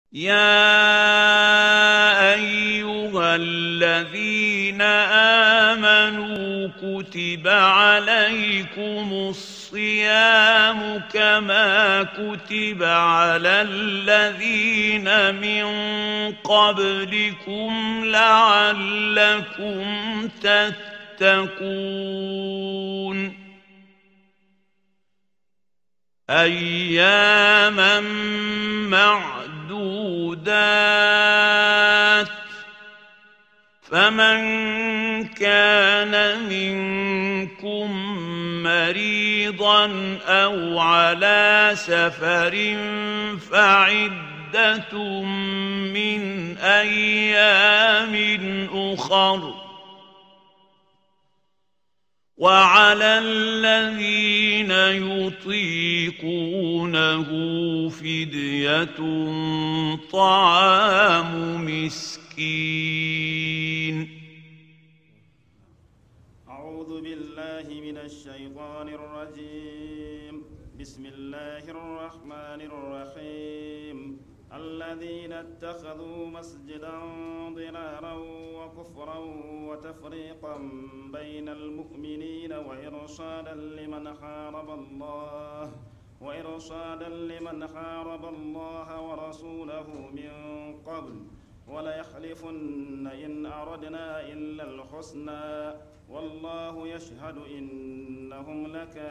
يا ايها الذين امنوا كتب عليكم الصيام كما كتب على الذين من قبلكم لعلكم تتقون اياما معدودات فمن كان منكم مريضا او على سفر فعده من ايام اخر وعلى الذين يطيقونه فديه طعام مسكين أعوذ بالله من الشيطان الرجيم بسم الله الرحمن الرحيم الذين اتخذوا مسجدا ضرارا وكفرا وتفريقا بين المؤمنين وإرشادا لمن حارب الله وإرشادا لمن حارب الله ورسوله من قبل وليحلفن إن أردنا إلا الحسنى والله يشهد إنهم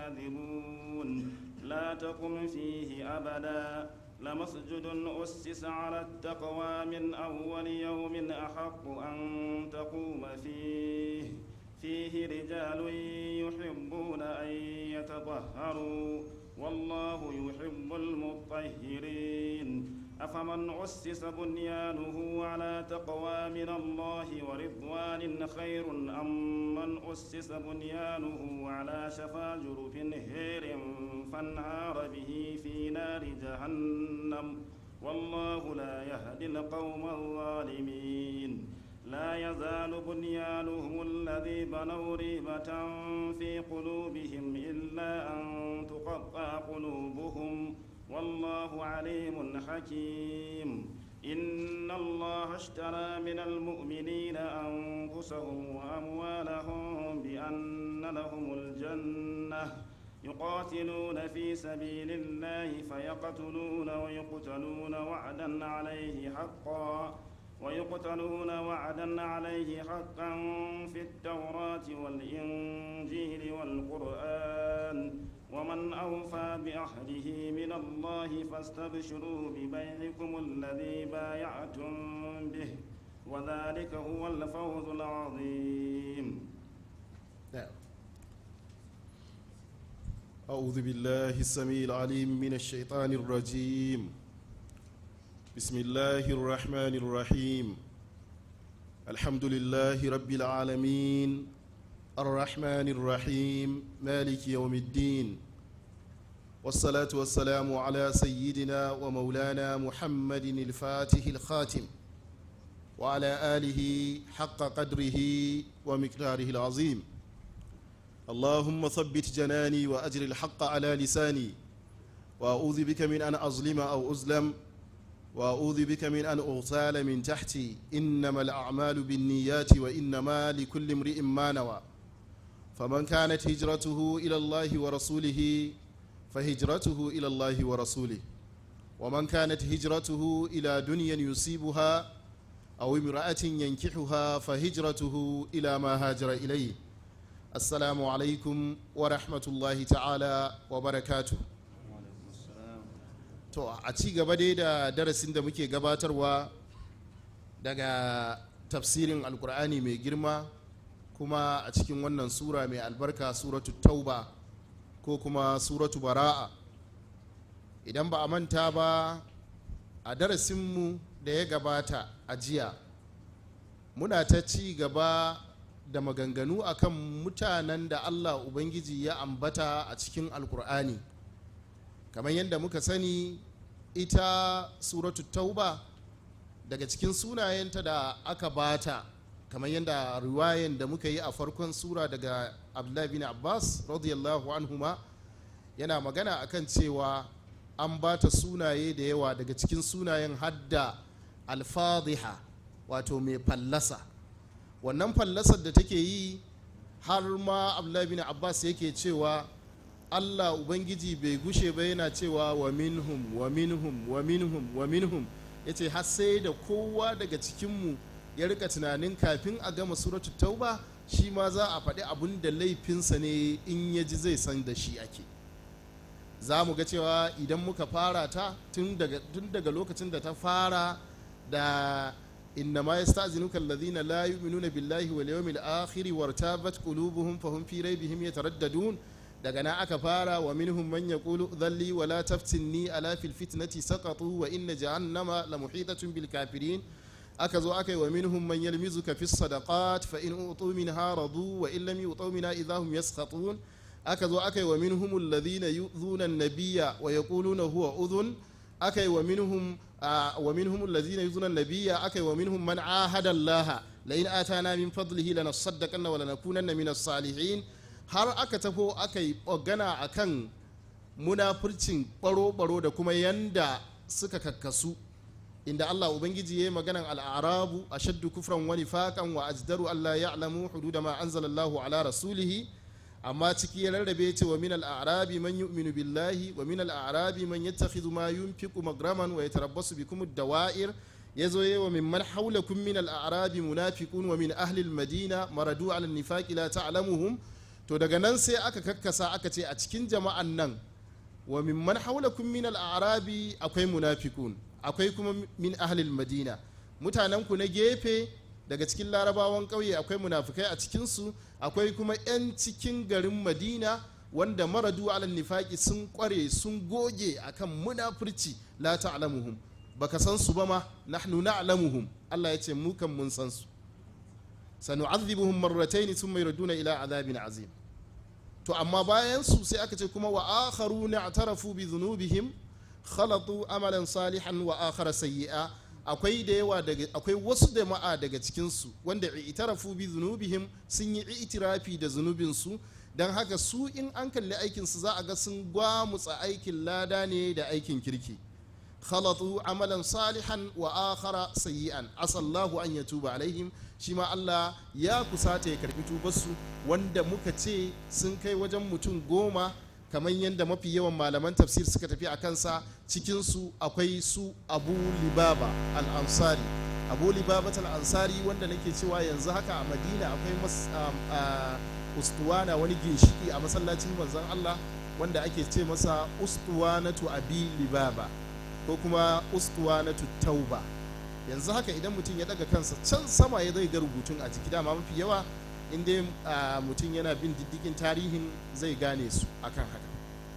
لكاذبون لا تقم فيه أبدا لمسجد أسس على التقوى من أول يوم أحق أن تقوم فيه فيه رجال يحبون أن يتطهروا والله يحب المطهرين أفمن أسس بنيانه على تقوى من الله ورضوان خير أم من أسس بنيانه على شفا جرف هير فانهار به في نار جهنم والله لا يهدي القوم الظالمين لا يزال بنيانهم الذي بنوا ريبة في قلوبهم إلا أن تقطع قلوبهم والله عليم حكيم إن الله اشترى من المؤمنين أنفسهم وأموالهم بأن لهم الجنة يقاتلون في سبيل الله فيقتلون ويقتلون وعدا عليه حقا ويقتلون وعدا عليه حقا في التوراة والإنجيل والقرآن ومن أوفى بعهده من الله فاستبشروا ببيعكم الذي بايعتم به وذلك هو الفوز العظيم أعوذ بالله السميع العليم من الشيطان الرجيم بسم الله الرحمن الرحيم الحمد لله رب العالمين الرحمن الرحيم مالك يوم الدين والصلاة والسلام على سيدنا ومولانا محمد الفاتح الخاتم وعلى آله حق قدره ومقداره العظيم اللهم ثبت جناني وأجر الحق على لساني وأعوذ بك من أن أظلم أو أظلم وأعوذ بك من أن أغتال من تحتي إنما الأعمال بالنيات وإنما لكل امرئ ما نوى فمن كانت هجرته إلى الله ورسوله فهجرته إلى الله ورسوله ومن كانت هجرته إلى دنيا يصيبها أو امرأة ينكحها فهجرته إلى ما هاجر إليه السلام عليكم ورحمة الله تعالى وبركاته to a ci gaba dai da darasin da muke gabatarwa daga tafsirin alkur'ani mai girma kuma a cikin wannan sura mai albarka suratu tauba ko kuma suratu bara'a idan ba a manta ba a darasinmu da ya gabata a jiya muna ta ci gaba da maganganu akan mutanen da allah ubangiji ya ambata a cikin alkur'ani kamar yadda muka sani ita suratu tauba daga cikin sunayenta da aka bata kamar yadda riwayen da muka yi a farkon sura daga abdullahi bin abbas radiyallahu anhuma yana magana akan cewa an ba ta sunaye da yawa daga cikin sunayen hadda alfadiha wato mai fallasa wannan fallasar da take yi har ma abdullahi bin abbas yake cewa allah ubangiji bai gushe ba yana cewa wa minhum wa minhum wa minhum wa minhum ya ce har sai da kowa daga cikinmu ya rika tunanin kafin a gama suratu tauba shi ma za a faɗi abun da laifinsa ne in ya ji zai san da shi ake za mu ga cewa idan muka fara ta tun daga lokacin da ta fara da inna ma yastazinuka alladhina la yu'minuna billahi wal yawmil akhir wartabat qulubuhum fahum fi raybihim yataraddadun daga nan aka fara wa minhum man yaqulu dhalli wa la taftinni ala fil fitnati saqatu wa inna jahannama la muhitatun bil kafirin aka zo aka yi wa minhum man yalmizuka fi sadaqat fa in utu minha radu wa in lam yutu minha idahum yaskhatun aka zo aka yi wa minhum alladhina yu'dhuna an-nabiyya wa yaquluna huwa udhun aka yi wa minhum wa minhum alladhina yu'dhuna an-nabiyya aka yi wa minhum man ahada Allah la in atana min fadlihi lanasaddaqanna wa lanakunanna min as-salihin har aka tafo aka yi gana akan munafurcin baro-baro da kuma yanda suka kakkasu inda Allah Ubangiji ya yi maganan al'arabu a shaddu kufran wani faƙan wa ajdaru Allah ya alamu hududa ma anzalallahu ala rasulihi amma ciki ya rarrabe ce wa min al'arabi man yu'minu billahi wa min al'arabi man yattakhidhu ma yunfiqu magraman wa yatarabbasu bikum ad-dawa'ir yazo yayi wa mimman hawlakum min al'arabi munafiqun wa min ahli al-madina maradu ala an-nifaqi la ta'lamuhum to daga nan sai aka kakkasa aka ce a cikin jama'an nan wa mimman hawlakum min al'arabi akwai munafiqun akwai kuma min ahlil madina mutanen ku na gefe daga cikin larabawan ƙauye akwai munafukai a cikinsu akwai kuma 'yan cikin garin madina wanda maradu alal nifaki sun kware sun goge akan munafurci la ta'lamuhum baka san su ba ma nahnu na'lamuhum Allah ya ce mu kan mun san su sanu'adhibuhum marratayn thumma yuraduna ila azabin azim to amma bayan su sai aka ce kuma wa akharuna i'tarafu bi dhunubihim khalatu amalan salihan wa akhara sayyi'a akwai da yawa daga akwai wasu jama'a daga cikin su wanda i'tarafu bi dhunubihim sun yi itirafi da zunubin su dan haka su in an kalli aikin su za a ga sun gwamutsa aikin lada ne da aikin kirki khalatu amalan salihan wa akhara sayyi'an asallahu an yatuba alaihim shi ma Allah ya kusata ya karbi tubarsu wanda muka ce sun kai wajen mutum goma kamar yadda mafi yawan malaman tafsir suka tafi a kansa cikinsu akwai su abu libaba al-ansari abu libaba al-ansari wanda nake cewa yanzu haka a madina akwai ustuwana wani ginshiki a masallacin manzon Allah wanda ake ce masa ustuwanatu abi libaba ko kuma ustuwanatu tauba yanzu haka idan mutum ya daga kansa can sama ya zai ga rubutun a jiki dama mafi yawa in dai mutum yana bin diddigin tarihin zai gane su akan haka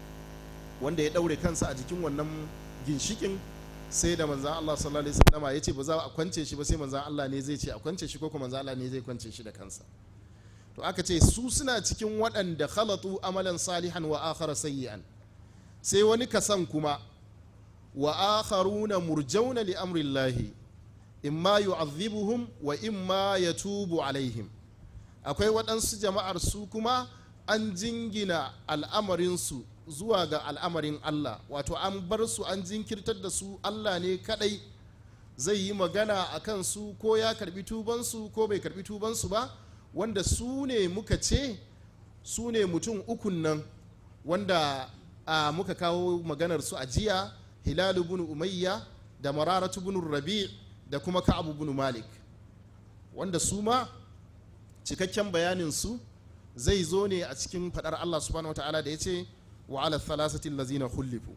wanda ya daure kansa a jikin wannan ginshikin sai da manzan Allah sallallahu alaihi wasallam ya ce ba za a kwance shi ba sai manzan Allah ne zai ce a kwance shi ko kuma manzan Allah ne zai kwance shi da kansa to aka ce su suna cikin waɗanda khalatu amalan salihan wa akhara sayyi'an sai wani kasan kuma wa akharuna murjauna li amrillahi imma yu'adhibuhum wa imma yatubu alaihim akwai waɗansu jama'ar su kuma an jingina al'amarinsu zuwa ga al'amarin Allah wato an bar su an jinkirtar da su Allah ne kadai zai yi magana a kan su ko ya karbi tubansu ko bai karbi tubansu ba wanda su ne muka ce su ne mutum ukun nan wanda a muka kawo maganar su a jiya hilalu bin umayya da mararatu bin rabi da kuma ka'abu bin malik wanda su ma cikakken bayanin su zai zo ne a cikin fadar Allah subhanahu wataala da ya ce wa ala thalathati allazina khulifu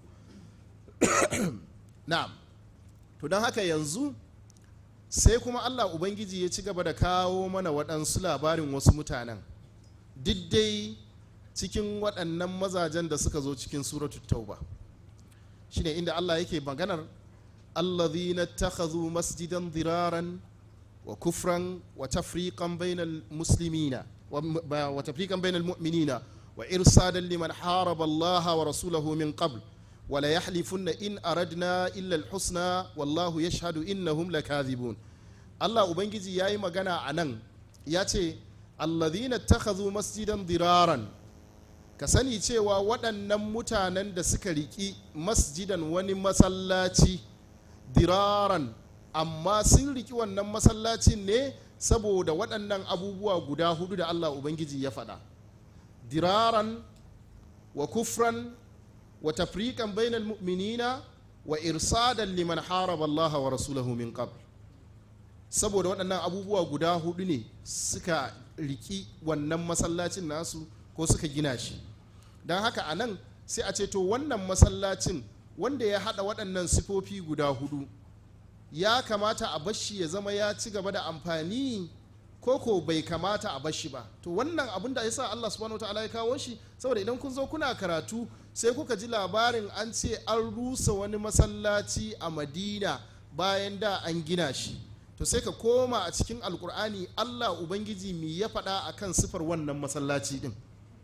na'am to don haka yanzu sai kuma Allah ubangiji ya ci gaba da kawo mana waɗansu labarin wasu mutanen diddai cikin waɗannan mazajen da suka zo cikin suratu tauba shine inda Allah yake maganar allazina takhadhu masjidan diraran wa kufran wa tafriqan bainal muslimina wa tafriqan bainal mu'minina wa irsadan liman haraba Allah wa rasulahu min qabl wa la yahlifunna in aradna illa al-husna wallahu yashhadu innahum lakathibun Allah ubangiji yayi magana anan ya ce allazina takhadhu masjidan diraran ka sani cewa waɗannan mutanen da suka riƙi masjidan wani masallaci diraran amma sun riƙi wannan masallacin ne saboda waɗannan abubuwa guda hudu da allah ubangiji ya faɗa diraran wa kufran wa tafriqan bainal mu'minina wa irsadan liman haraba allaha wa rasulahu min qabl saboda waɗannan abubuwa guda hudu ne suka riki wannan masallacin nasu ko suka gina shi don haka a nan sai a ce to wannan masallacin wanda ya haɗa waɗannan sifofi guda hudu ya kamata a bashi ya zama ya ci gaba da amfani ko ko bai kamata a bashi ba to wannan abin da ya sa Allah subhanahu ta'ala ya kawo shi saboda idan kun zo kuna karatu sai kuka ji labarin an ce an rusa wani masallaci a madina bayan da an gina shi to sai ka koma a cikin alkur'ani Allah ubangiji mi ya faɗa akan sifar wannan masallaci din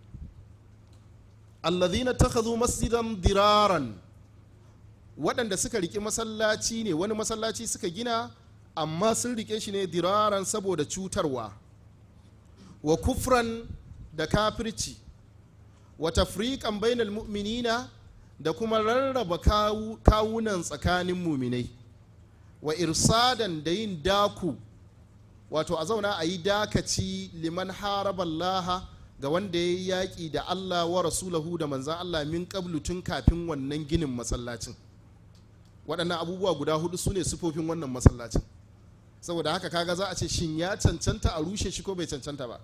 alladhina takhadhu masjidan diraran waɗanda suka rike masallaci ne wani masallaci suka gina amma sun rike shi ne diraran saboda cutarwa wa kufran da kafirci wa tafriqan bainal mu'minina da kuma rarraba kawunan tsakanin muminai wa irsadan da yin daku wato a zauna a yi dakaci liman haraballaha ga wanda ya yi yaƙi da Allah wa rasulahu da manzan Allah min qablu tun kafin wannan ginin masallacin waɗannan abubuwa guda hudu su ne sufofin wannan masallacin saboda haka kaga za a ce shin ya cancanta a rushe shi ko bai cancanta ba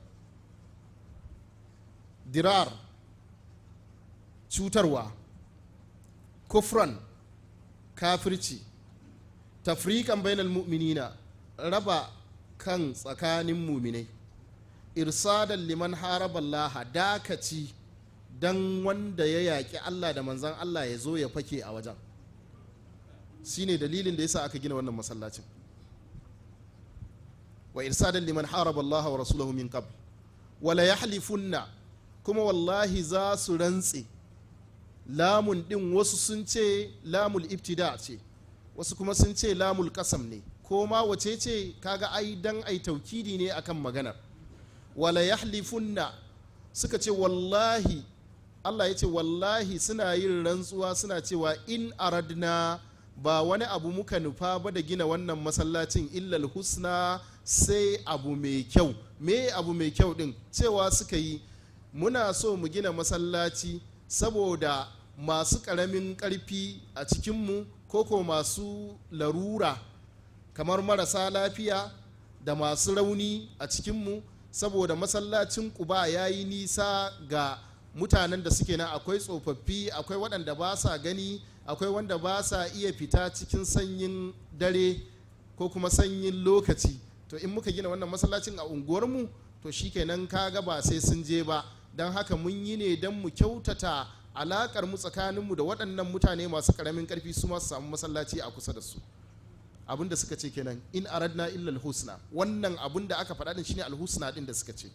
dirar cutarwa kufran kafirci tafrikan bainal mu'minina raba kan tsakanin muminai irsadan liman haraballaha dakaci dan wanda ya yaƙi Allah da manzan Allah ya zo ya fake a wajen shine dalilin da yasa aka gina wannan masallacin wa irsadan liman haraballaha wa rasulahu min qabl wala yahlifunna kuma wallahi za su rantse lamun din wasu sun ce lamul ibtida ce wasu kuma sun ce lamul kasam ne ko ma wace ce kaga ai dan ai taukidi ne akan maganar wala yahlifunna suka ce wallahi Allah ya ce wallahi suna yin rantsuwa suna cewa in aradna ba wani abu muka nufa ba da gina wannan masallacin illal husna sai abu mai kyau me abu mai kyau din cewa suka yi muna so mu gina masallaci saboda masu ƙaramin ƙarfi a cikinmu koko masu larura kamar marasa lafiya da masu rauni a cikinmu saboda masallacin kuba ya yi nisa ga mutanen da suke nan akwai tsofaffi akwai waɗanda ba sa gani akwai wanda ba sa iya fita cikin sanyin dare ko kuma sanyin lokaci to in muka gina wannan masallacin a unguwarmu to shikenan kaga ba sai sun je ba don haka mun yi ne don mu kyautata alakar mu tsakaninmu da waɗannan mutane masu ƙaramin ƙarfi su masu samu masallaci a kusa da su abin da suka ce kenan in aradna illa alhusna wannan abin da aka faɗa din shine alhusna din da suka ce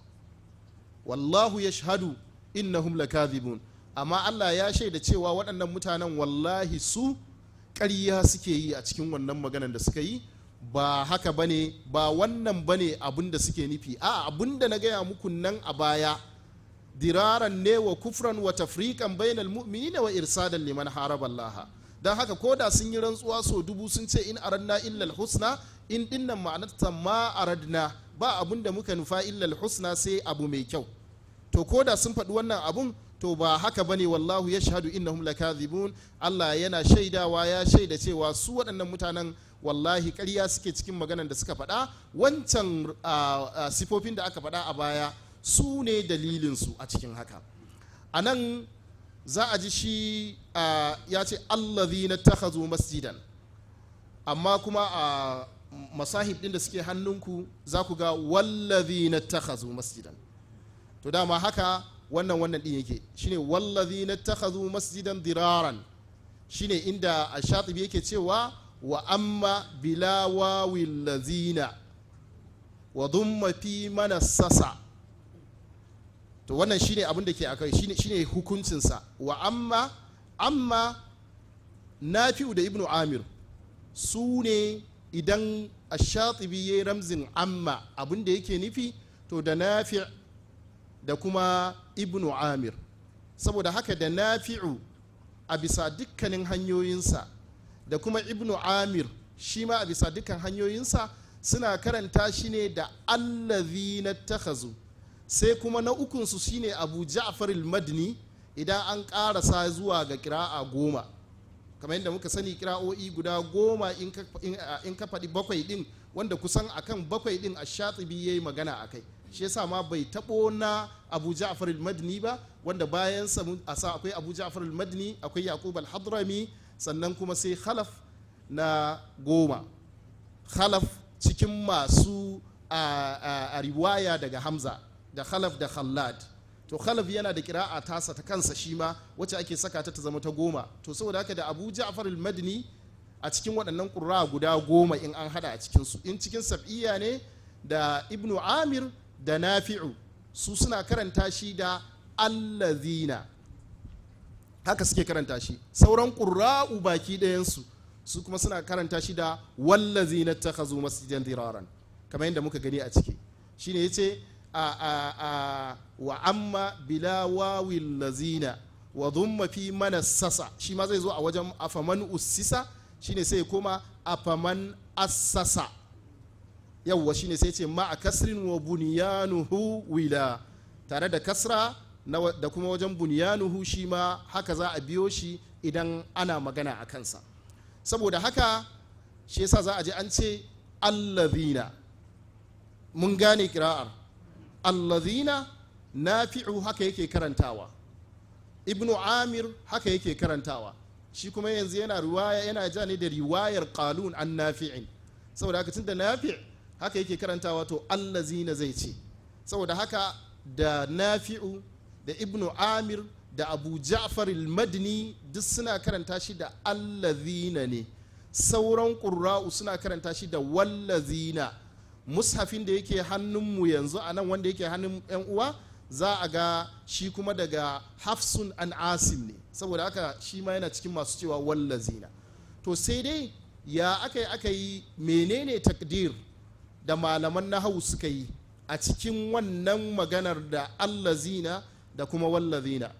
wallahu yashhadu innahum lakadhibun amma Allah ya shaida cewa waɗannan mutanen wallahi su ƙarya suke yi a cikin wannan maganar da suka yi ba haka bane ba wannan bane abin da suke nufi a abin da na gaya muku nan a baya diraran ne wa kufran wa tafriqan bainal mu'minina wa irsadan liman haraba Allah dan haka koda sun yi rantsuwa so dubu sun ce in aradna illa husna in dinnan ma'anarta ma aradna ba abun da muka nufa illa husna sai abu mai kyau to koda sun faɗi wannan abun to ba haka bane wallahu yashhadu innahum lakadhibun Allah yana shaidawa ya shaida cewa su waɗannan mutanen wallahi ƙarya suke cikin maganan da suka faɗa wancan sifofin da aka faɗa a baya su ne dalilinsu a cikin haka a nan za a ji shi ya ce allazi na takhazu masjidan amma kuma a masahib din da suke hannunku za ku ga wallazi na takhazu masjidan to dama haka wannan wannan din yake shine wallazi na takhazu masjidan diraran shine inda a shatibi yake cewa wa amma bila wawil lazina wa dhumma fi manassasa to wannan shine abin da ke akai shine shine hukuncinsa wa amma amma nafi'u da ibnu amir su ne idan ashatibi ya yi ramzin amma abin da yake nufi to da nafi' da kuma ibnu amir saboda haka da nafi'u a bisa dukkanin hanyoyinsa da kuma ibnu amir shi ma a bisa dukkan hanyoyinsa suna karanta shi ne da allazi na takhazu sai kuma na ukunsu shine abu ja'far al-madni idan an karasa zuwa ga kira'a goma kamar yadda muka sani kira'o'i guda goma in ka- in a- in ka faɗi bakwai ɗin wanda kusan akan bakwai ɗin a shatibi ya yi magana a kai shi yasa ma bai taɓo na abu ja'far al-madni ba wanda bayan sa mun- a sa akwai abu ja'far al-madni akwai yaqub al-hadrami sannan kuma sai khalaf na goma khalaf cikin masu a, a- a riwaya daga hamza da khalaf da khallad to khalaf yana da kira'a tasa ta kansa shi ma wacce ake saka ta ta zama ta goma to saboda haka da abu ja'far al-madini a cikin waɗannan ƙura guda goma in an hada a cikinsu in cikin sab'iyya ne da ibnu amir da nafi'u su suna karanta shi da allazina haka suke karanta shi sauran ƙura'u baki ɗayansu su kuma suna karanta shi da wallazina takhazu masjidan diraran kamar yadda muka gani a ciki shine yace a a a wa amma bila wawil lazina wa dhumma fi manassasa shi ma zai zo a wajen afaman ussisa shine sai ya koma afaman assasa yawwa shine sai ce ma a kasrin wa bunyanuhu wila tare da kasra na wa- da kuma wajen bunyanuhu shi ma haka za a biyo shi idan ana magana a kansa saboda haka shi yasa za a ji an ce allazina mun gane kira'ar allazina nafi'u haka yake karantawa ibnu amir haka yake karantawa shi kuma yanzu yana riwaya yana ja ne da riwayar qalun an nafi'in saboda haka tunda nafi' haka yake karantawa to allazina zai ce saboda haka da nafi'u da ibnu amir da abu ja'far al-madni duk suna karanta shi da allazina ne sauran ƙurra'u suna karanta shi da wallazina mushafin da yake hannunmu yanzu a nan wanda yake hannun 'yan uwa za a ga shi kuma daga hafsun an asim ne saboda haka shi ma yana cikin masu cewa wallazina to sai dai ya aka yi aka yi menene takdir da malaman nahawu suka yi a cikin wannan maganar da allazina da kuma wallazina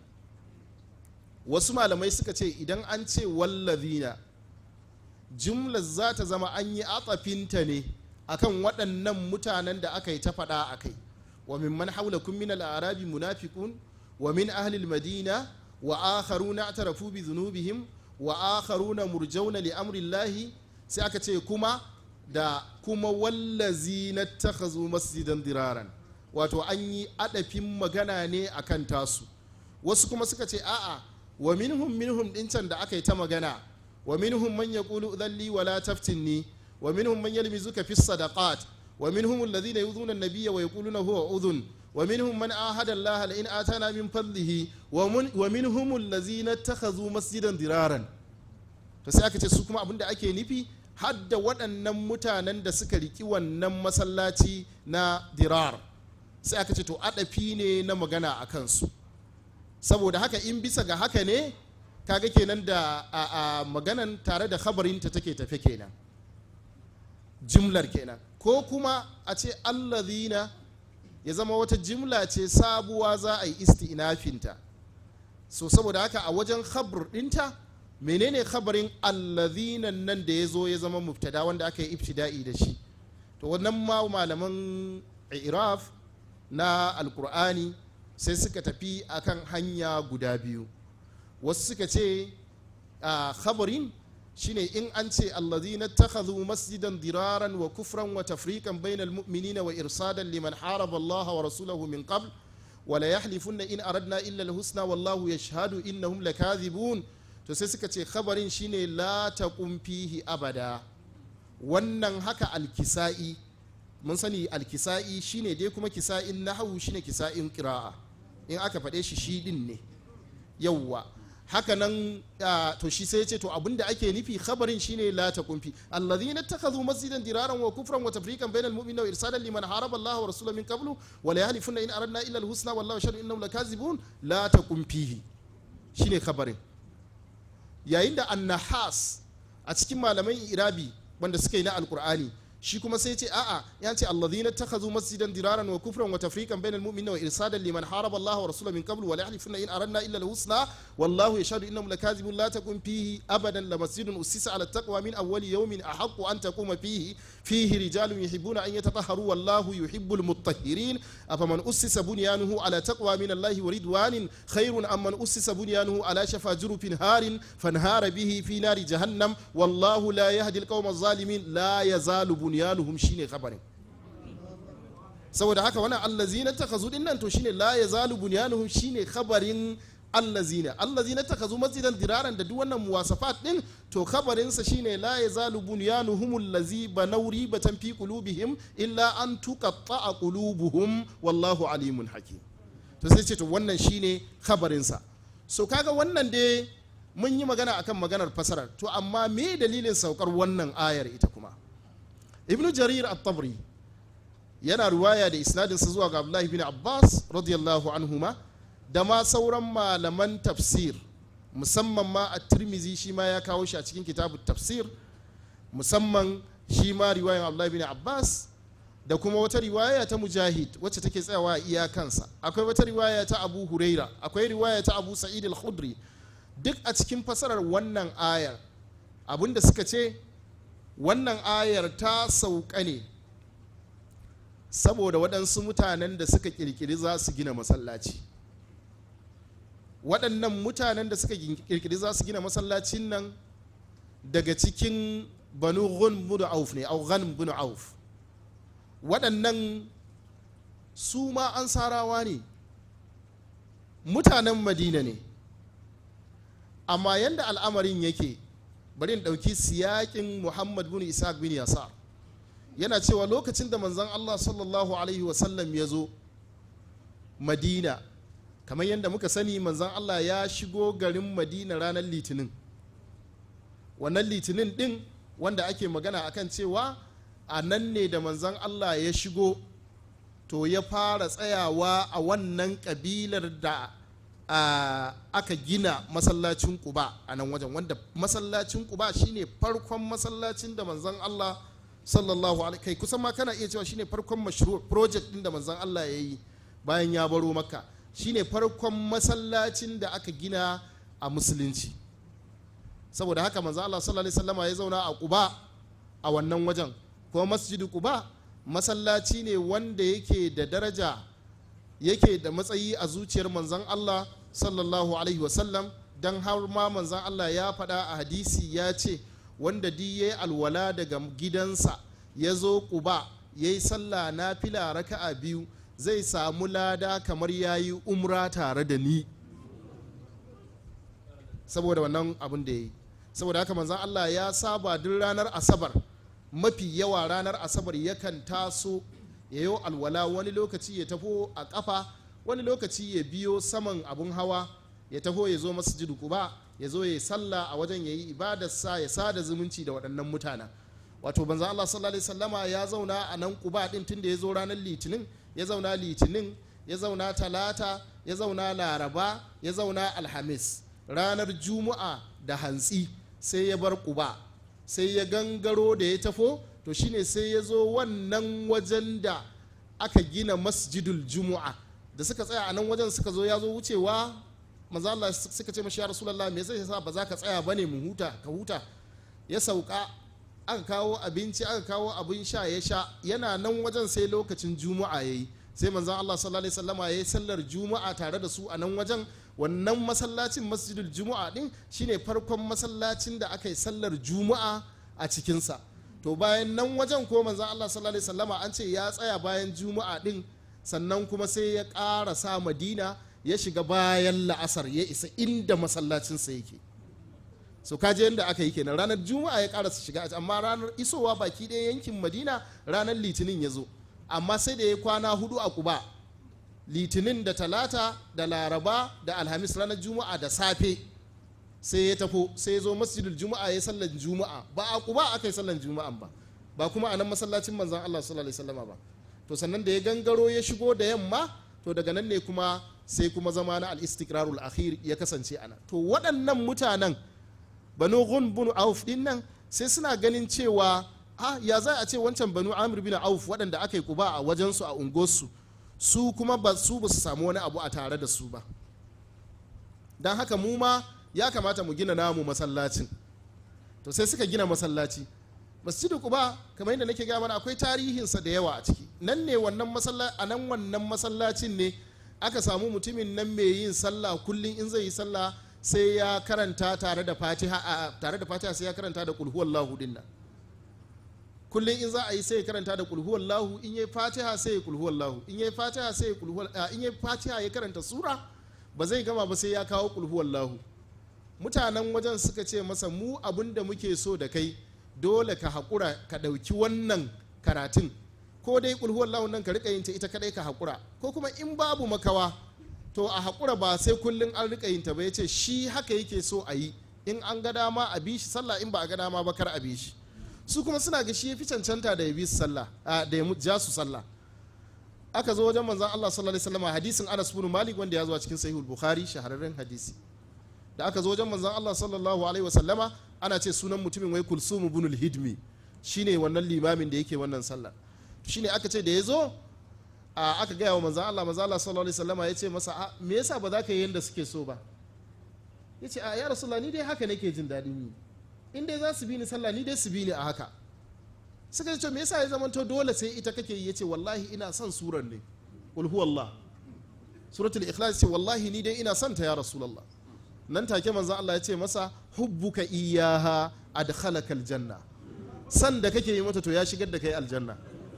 wasu malamai suka ce idan an ce wallazina jumlar za ta zama an yi atsafinta ne akan waɗannan mutanen da aka yi ta faɗa a kai wa min man haulakum min al-arabi munafiqun wa min ahli al-madina wa akharuna atarafu bi dhunubihim wa akharuna murjauna li amri llahi sai aka ce kuma da kuma wallazina takhazu masjidan diraran wato an yi adafin magana ne akan tasu wasu kuma suka ce a'a wa minhum minhum din can da aka yi ta magana wa minhum man yaqulu dhalli wa la taftinni wa minhum man yalmizuka fi sadaqat wa minhum alladhina yudhuna an-nabiyya wa yaquluna huwa udhun wa minhum man ahada Allah la in atana min fadlihi wa mun- wa minhum alladhina ittakhadhu masjidan diraran to sai aka ce su kuma abinda ake nufi hadda waɗannan mutanen da suka riki wannan masallaci na dirar sai aka ce to adafi ne na magana a kansu saboda haka in bisa ga haka ne kaga kenan da a, a maganan tare da khabarinta take tafe kenan jimlar kenan ko kuma a ce allazina ya zama wata jimla ce sabuwa za a yi isti'nafinta so saboda haka a wajen khabr dinta menene khabarin allazina nan da ya zo ya zama mubtada wanda aka yi ibtida'i da shi to wannan ma malaman iraf na alkur'ani sai suka tafi akan hanya guda biyu wasu suka ce a khabarin shine in an ce allazina takhadhu masjidan diraran wa kufran wa tafriqan bainal mu'minina wa irsadan liman haraba Allah wa rasulahu min qabl wa la yahlifunna in aradna illa al-husna wallahu yashhadu innahum lakathibun to sai suka ce khabarin shine la taqum fihi abada wannan haka alkisa'i mun sani alkisa'i shine dai kuma kisa'in nahawu shine kisa'in qira'a in aka faɗe shi shi din ne yawwa haka nan ah, to shi sai ya ce to abinda ake nufi khabarin shine la taqum fi alladhina ittakhadhu masjidan diraran wa kufran wa tafriqan bainal mu'minina wa irsadan liman haraba Allah wa rasulahu min qablu wa la yahlifuna in aradna illa al-husna wallahu yashhadu innahum lakazibun la taqum fihi shine khabarin yayin da annahas a cikin malaman irabi wanda suka yi na alkur'ani shi kuma sai ce a'a ya ce alladhina takhazu masjidan diraran wa kufran wa tafriqan bainal mu'minina wa irsadan liman haraba Allah wa rasulahu min qablu wa la yahlifuna in aradna illa al-husna wallahu yashhadu innahum lakazibun la takun fihi abadan la masjidun ussisa ala taqwa min awwali yawmin ahaqqu an taquma fihi fihi rijalun yuhibbuna an yatatahharu wallahu yuhibbul mutahhirin afaman ussisa bunyanuhu ala taqwa min Allah wa ridwanin khairun amman ussisa bunyanuhu ala shafa jurufin harin fanhara bihi fi nari jahannam wallahu la yahdi al-qawma adh-dhalimin la yazalu bunyanuhum shine khabarin saboda haka wannan allazina takhazu din nan to shine la yazalu bunyanuhum shine khabarin allazina allazina takhazu masjidan diraran da duk wannan muwasafat din to khabarin sa shine la yazalu bunyanuhum allazi banaw ribatan fi qulubihim illa an tuqatta'a qulubuhum wallahu alimun hakim to sai ce to wannan shine khabarin sa so kaga wannan dai mun yi magana akan maganar fasarar to amma me dalilin saukar wannan ayar ita kuma ibnu jarir at-tabri yana ruwaya da isnadinsa zuwa ga abdullahi bin abbas radiyallahu anhuma da ma sauran malaman tafsir musamman ma a tirmizi shi ma ya kawo shi a cikin kitabu tafsir musamman shi ma riwayan abdullahi bin abbas da kuma wata riwaya ta mujahid wacce take tsayawa a iyakansa akwai wata riwaya ta abu huraira akwai riwaya ta abu sa'id al-khudri duk a cikin fasarar wannan ayar abinda suka ce wannan ayar ta sauka ne saboda waɗansu mutanen da suka ƙirƙiri za su gina masallaci waɗannan mutanen da suka ƙirƙiri za su gina masallacin nan daga cikin banu ghun bin auf ne au ghan bin auf waɗannan su ma an sarawa ne mutanen madina ne amma yadda al'amarin yake bari in ɗauki siyakin muhammad bin isaac bin yasar yana cewa lokacin da manzon allah sallallahu alaihi wasallam ya zo madina kamar yadda muka sani manzon allah ya shigo garin madina ranar litinin wannan litinin din wanda ake magana akan cewa a nan ne da manzon allah ya shigo to ya fara tsayawa a wannan kabilar da Uh, aka gina masallacin kuba a nan wajen wanda masallacin kuba shine farkon masallacin da manzon Allah sallallahu alaihi kai kusan ma kana iya cewa shine farkon mashru project din da manzon Allah ya yi bayan ya baro makka shine farkon masallacin da aka gina a musulunci saboda haka manzon Allah sallallahu alaihi wasallama ya zauna a kuba a wannan wajen kuma masjidu kuba masallaci ne wanda yake da daraja yake da matsayi a zuciyar manzon Allah sallallahu alaihi wasallam don har ma manzan Allah ya faɗa a hadisi ya ce wanda di ya yi alwala daga gidansa ya zo ƙuba ya yi sallah na fila raka'a biyu zai samu lada kamar ya yi umra tare da ni saboda wannan abin da ya yi saboda haka manzan Allah ya saba duk ranar asabar mafi yawa ranar asabar yakan taso ya yi alwala wani lokaci ya tafo a kafa wani lokaci ya biyo saman abun hawa ya taho ya zo masjidu kuba ya zo ya yi sallah a wajen ya yi ibadarsa ya sada zumunci da waɗannan mutanen wato banza Allah sallallahu alaihi sallama ya zauna a nan kuba din tunda ya zo ranar litinin ya zauna litinin ya zauna talata ya zauna laraba ya zauna alhamis ranar juma'a da hantsi sai ya bar kuba sai ya gangaro da ya tafo to shine sai ya zo wannan wajen da aka gina masjidul juma'a da suka tsaya a nan wajen suka zo ya zo wucewa maza Allah suka ce mashi ya rasulullah me zai sa ba za ka tsaya bane mu huta ka huta ya sauka aka kawo abinci aka kawo abin sha ya sha yana nan wajen sai lokacin juma'a yayi sai manzon Allah sallallahu alaihi wasallama yayi sallar juma'a tare da su a nan wajen wannan masallacin masjidul juma'a din shine farkon masallacin da aka yi sallar juma'a a cikinsa to bayan nan wajen ko manzon Allah sallallahu alaihi wasallama an ce ya tsaya bayan juma'a din sannan kuma sai ya ƙara sa madina ya shiga bayan la'asar ya isa inda masallacinsa yake so kaje yadda aka yi kenan ranar juma'a ya ƙara su shiga amma ranar isowa baki ɗaya yankin madina ranar litinin ya zo amma sai da ya kwana hudu a kuba litinin da talata da laraba da alhamis ranar juma'a da safe sai ya tafo sai ya zo masjidul juma'a ya sallan juma'a ba a kuba aka yi sallan juma'an ba ba kuma a nan masallacin manzan allah sallallahu alaihi wasallama ba to sannan da ya gangaro ya shigo da yamma to daga nan ne kuma sai kuma zama na al-istiqrarul akhir ya kasance ana to waɗannan mutanen banu ghun bin auf din nan sai suna ganin cewa a ya za a ce wancan banu amir bin auf waɗanda aka yi kuba a wajensu a unguwarsu su kuma ba su ba su samu wani abu a tare da su ba don haka mu ma ya kamata mu gina namu masallacin to sai suka gina masallaci masjidu kuba kamar yadda nake gaya mana akwai tarihinsa da yawa a ciki nan ne wannan masallaci a nan wannan masallacin ne aka samu mutumin nan mai yin sallah kullum in zai yi sallah sai ya karanta tare da fatiha tare da fatiha sai ya karanta da kulhu wallahu din nan kullum in za a yi sai ya karanta da kulhu wallahu in yayi fatiha sai ya kulhu wallahu in yayi fatiha sai ya kulhu in yayi fatiha ya karanta sura ba zai gama ba sai ya kawo kulhu wallahu mutanen wajen suka ce masa mu abin da muke so da kai dole ka haƙura ka ɗauki wannan karatun ko dai kulhu wallahu nan ka riƙa yin ta ita kadai ka haƙura ko kuma in babu makawa to a haƙura ba sai kullum an riƙa yin ta ba ya ce shi haka yake so a yi in an ga dama a bi shi sallah in ba a ga dama ba kar a bi shi su kuma suna ga shi ya fi cancanta da ya bi su sallah da ya ja su sallah aka zo wajen manzon Allah sallallahu alaihi wasallam hadisin Anas bin Malik wanda ya zo a cikin Sahihul Bukhari shahararren hadisi da aka zo wajen manzon Allah sallallahu alaihi wasallama ana ce sunan mutumin wai Kulsum ibn al-Hidmi shine wannan limamin da yake wannan sallah shine aka ce da ya zo aka gaya wa manzon Allah manzon Allah sallallahu alaihi wasallama ya ce masa me yasa ba za ka yi yanda suke so ba ya ce a ya rasulullah ni dai haka nake jin daɗin yi in dai za su bi ni sallah ni dai su bi ni a haka suka ce me yasa ya zama to dole sai ita kake yi yace wallahi ina son surar ne qul huwallah suratul ikhlas ce wallahi ni dai ina son ta ya rasulullah nan take manzon Allah ya ce masa hubbuka iyaha adkhalaka aljanna san da kake yi mata to ya shigar da kai aljanna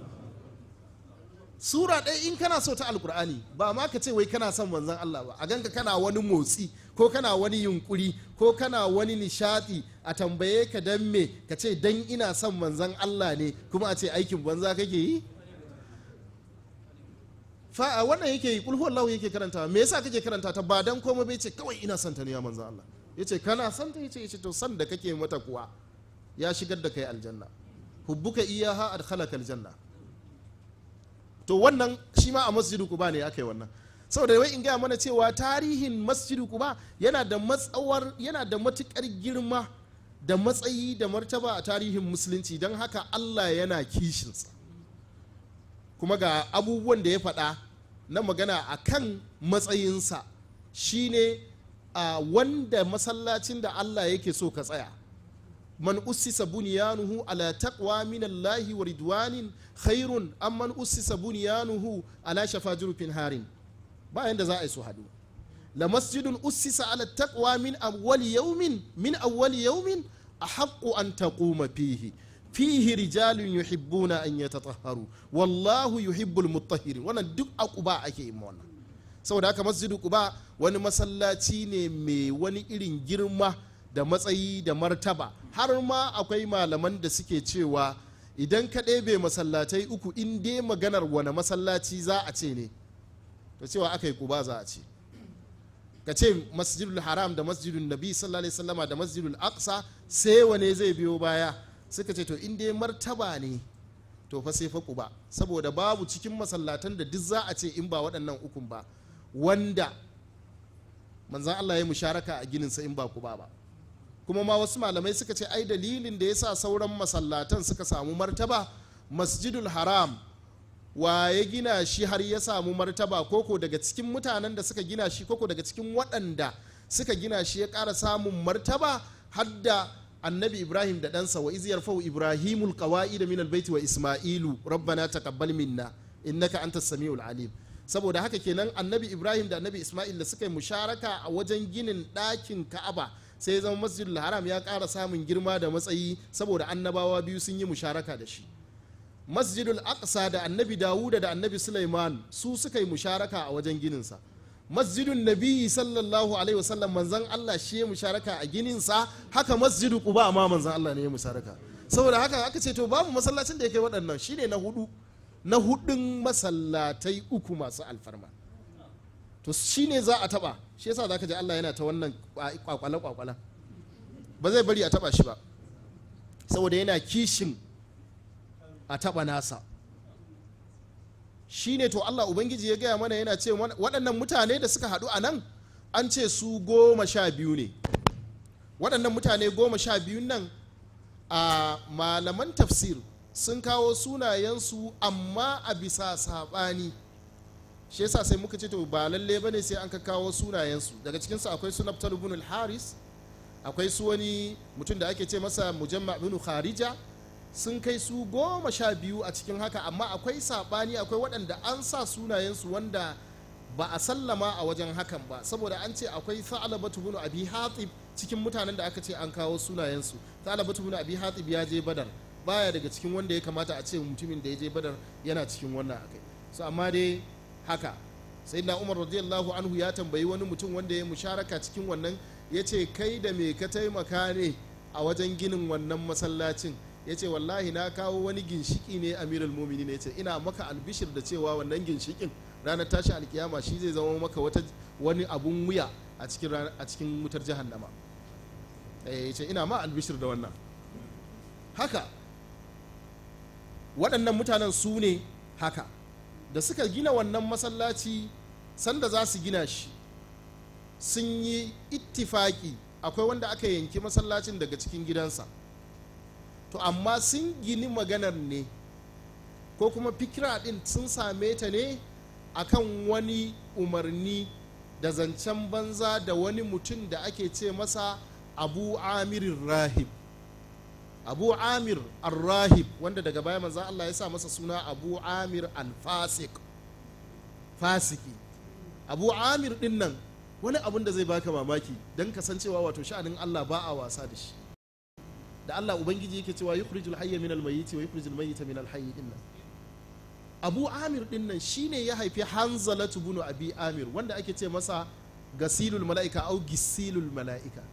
sura ɗaya in kana so ta alkur'ani ba ma ka ce wai kana son manzon Allah ba a ganka kana wani motsi ko kana wani yunkuri ko kana wani nishadi a tambaye ka dan me ka ce dan ina son manzon Allah ne kuma a ce aikin banza kake yi fa a wannan yake yi kulhu Allah yake karanta me yasa kake karanta ta ba dan komai bai ce kawai ina son ta ne ya manzon Allah yace kana son ta yace yace to san da kake mata kuwa ya shigar da kai aljanna hubbuka iyaha adkhalaka aljanna to wannan shi ma a masjidu kuba ne aka yi wannan saboda wai in gaya mana cewa tarihin masjidu kuba yana da matsawar yana da matukar girma da matsayi da martaba a tarihin musulunci don haka allah yana kishinsa kuma ga abubuwan da ya faɗa na magana a kan matsayinsa shine a wanda masallacin da allah yake so ka tsaya man ussisa bunyanuhu ala taqwa min Allah wa ridwanin khairun am man ussisa bunyanuhu ala shafa jurfin harin bayan da za a yi su hadu la masjidun ussisa ala taqwa min awwali yawmin min awwali yawmin ahaqqu an taquma fihi fihi rijalun yuhibbuna an yatatahharu wallahu yuhibbul mutahhirin wannan duk a quba ake yin wannan saboda haka masjidu quba wani masallaci ne mai wani irin girma da matsayi da martaba har ma akwai malaman da suke cewa idan ka ɗebe masallatai uku in dai maganar wani masallaci za a ce ne to cewa aka yi kuba za a ce ka ce masjidul haram da masjidul nabi sallallahu alaihi wasallama da masjidul aqsa sai wane zai biyo baya suka ce to in dai martaba ne to fa sai fa kuba saboda babu cikin masallatan da duk za a ce in ba waɗannan ukun ba wanda manzan Allah ya musharaka a gininsa in ba kuba ba kuma ma wasu malamai suka ce ai dalilin da ya sa sauran masallatan suka samu martaba masjidul haram wa ya gina shi har ya samu martaba koko daga cikin mutanen da suka gina shi koko daga cikin waɗanda suka gina shi ya ƙara samun martaba har da annabi ibrahim da ɗansa wa iziyar fau ibrahimul qawa'i da minal baiti wa isma'ilu rabbana taqabbal minna innaka antas samiul alim saboda haka kenan annabi ibrahim da annabi isma'il da suka yi musharaka a wajen ginin ɗakin ka'aba sai zama masjidul haram ya ƙara samun girma da matsayi saboda annabawa biyu sun yi musharaka da shi masjidul aqsa da annabi dawuda da annabi sulaiman su suka yi musharaka a wajen gininsa masjidun nabi sallallahu alaihi wasallam manzan allah shi ya musharaka a gininsa haka masjidu quba ma manzan allah ne ya musharaka saboda haka aka ce to babu masallacin da ya kai waɗannan shine na hudu na hudun masallatai uku masu alfarma to shine za a taba shi yasa zaka ji Allah yana ta wannan kwakwale kwakwalen ba zai bari a taba shi ba saboda yana kishin a taba nasa shine to Allah ubangiji ya gaya mana yana ce waɗannan mutane da suka haɗu a nan an ce su goma sha biyu ne waɗannan mutane goma sha biyu nan a malaman tafsir sun kawo sunayensu amma a bisa saɓani shi yasa sai muka ce to ba lalle bane sai an ka kawo sunayensu daga cikinsu akwai su naftal ibn al-haris akwai su wani mutum da ake ce masa mujamma ibn kharija sun kai su goma sha biyu a cikin haka amma akwai saɓani akwai waɗanda an sa sunayensu wanda ba a sallama a wajen hakan ba saboda an ce akwai sa'alabatu bin abi hatib cikin mutanen da aka ce an kawo sunayensu sa'alabatu bin abi hatib ya je badar baya daga cikin wanda ya kamata a ce mutumin da ya je badar yana cikin wannan akai so amma dai haka sai na umar radiyallahu anhu ya tambayi wani mutum wanda ya musharaka cikin wannan ya ce kai da me ka taimaka ne a wajen ginin wannan masallacin ya ce wallahi na kawo wani ginshiki ne amirul mumini ne ya ce ina maka albishir da cewa wannan ginshikin ranar tashi alkiyama shi zai zama maka wata wani abun wuya a cikin a cikin wutar jahannama ya ce ina ma albishir da wannan haka waɗannan mutanen su ne haka da suka gina wannan masallaci sanda za su gina shi sun yi ittifaki akwai wanda aka yanki masallacin daga cikin gidansa to amma sun gini maganar ne ko kuma fikira ɗin sun same ta ne akan wani umarni da zancen banza da wani mutum da ake ce masa abu amirin rahib abu amir al-rahib wanda daga baya manzan Allah ya sa masa suna abu amir al-fasik fasiki abu amir din nan wani abun da zai baka mamaki don kasancewa wato sha'anin Allah ba a wasa da shi da Allah ubangiji yake cewa yukhrijul hayya min al-mayyit wa yukhrijul mayyita min al-hayy din nan abu amir din nan shine ya haifi hanzalatu bunu abi amir wanda ake ce masa gasilul mala'ika au gisilul mala'ika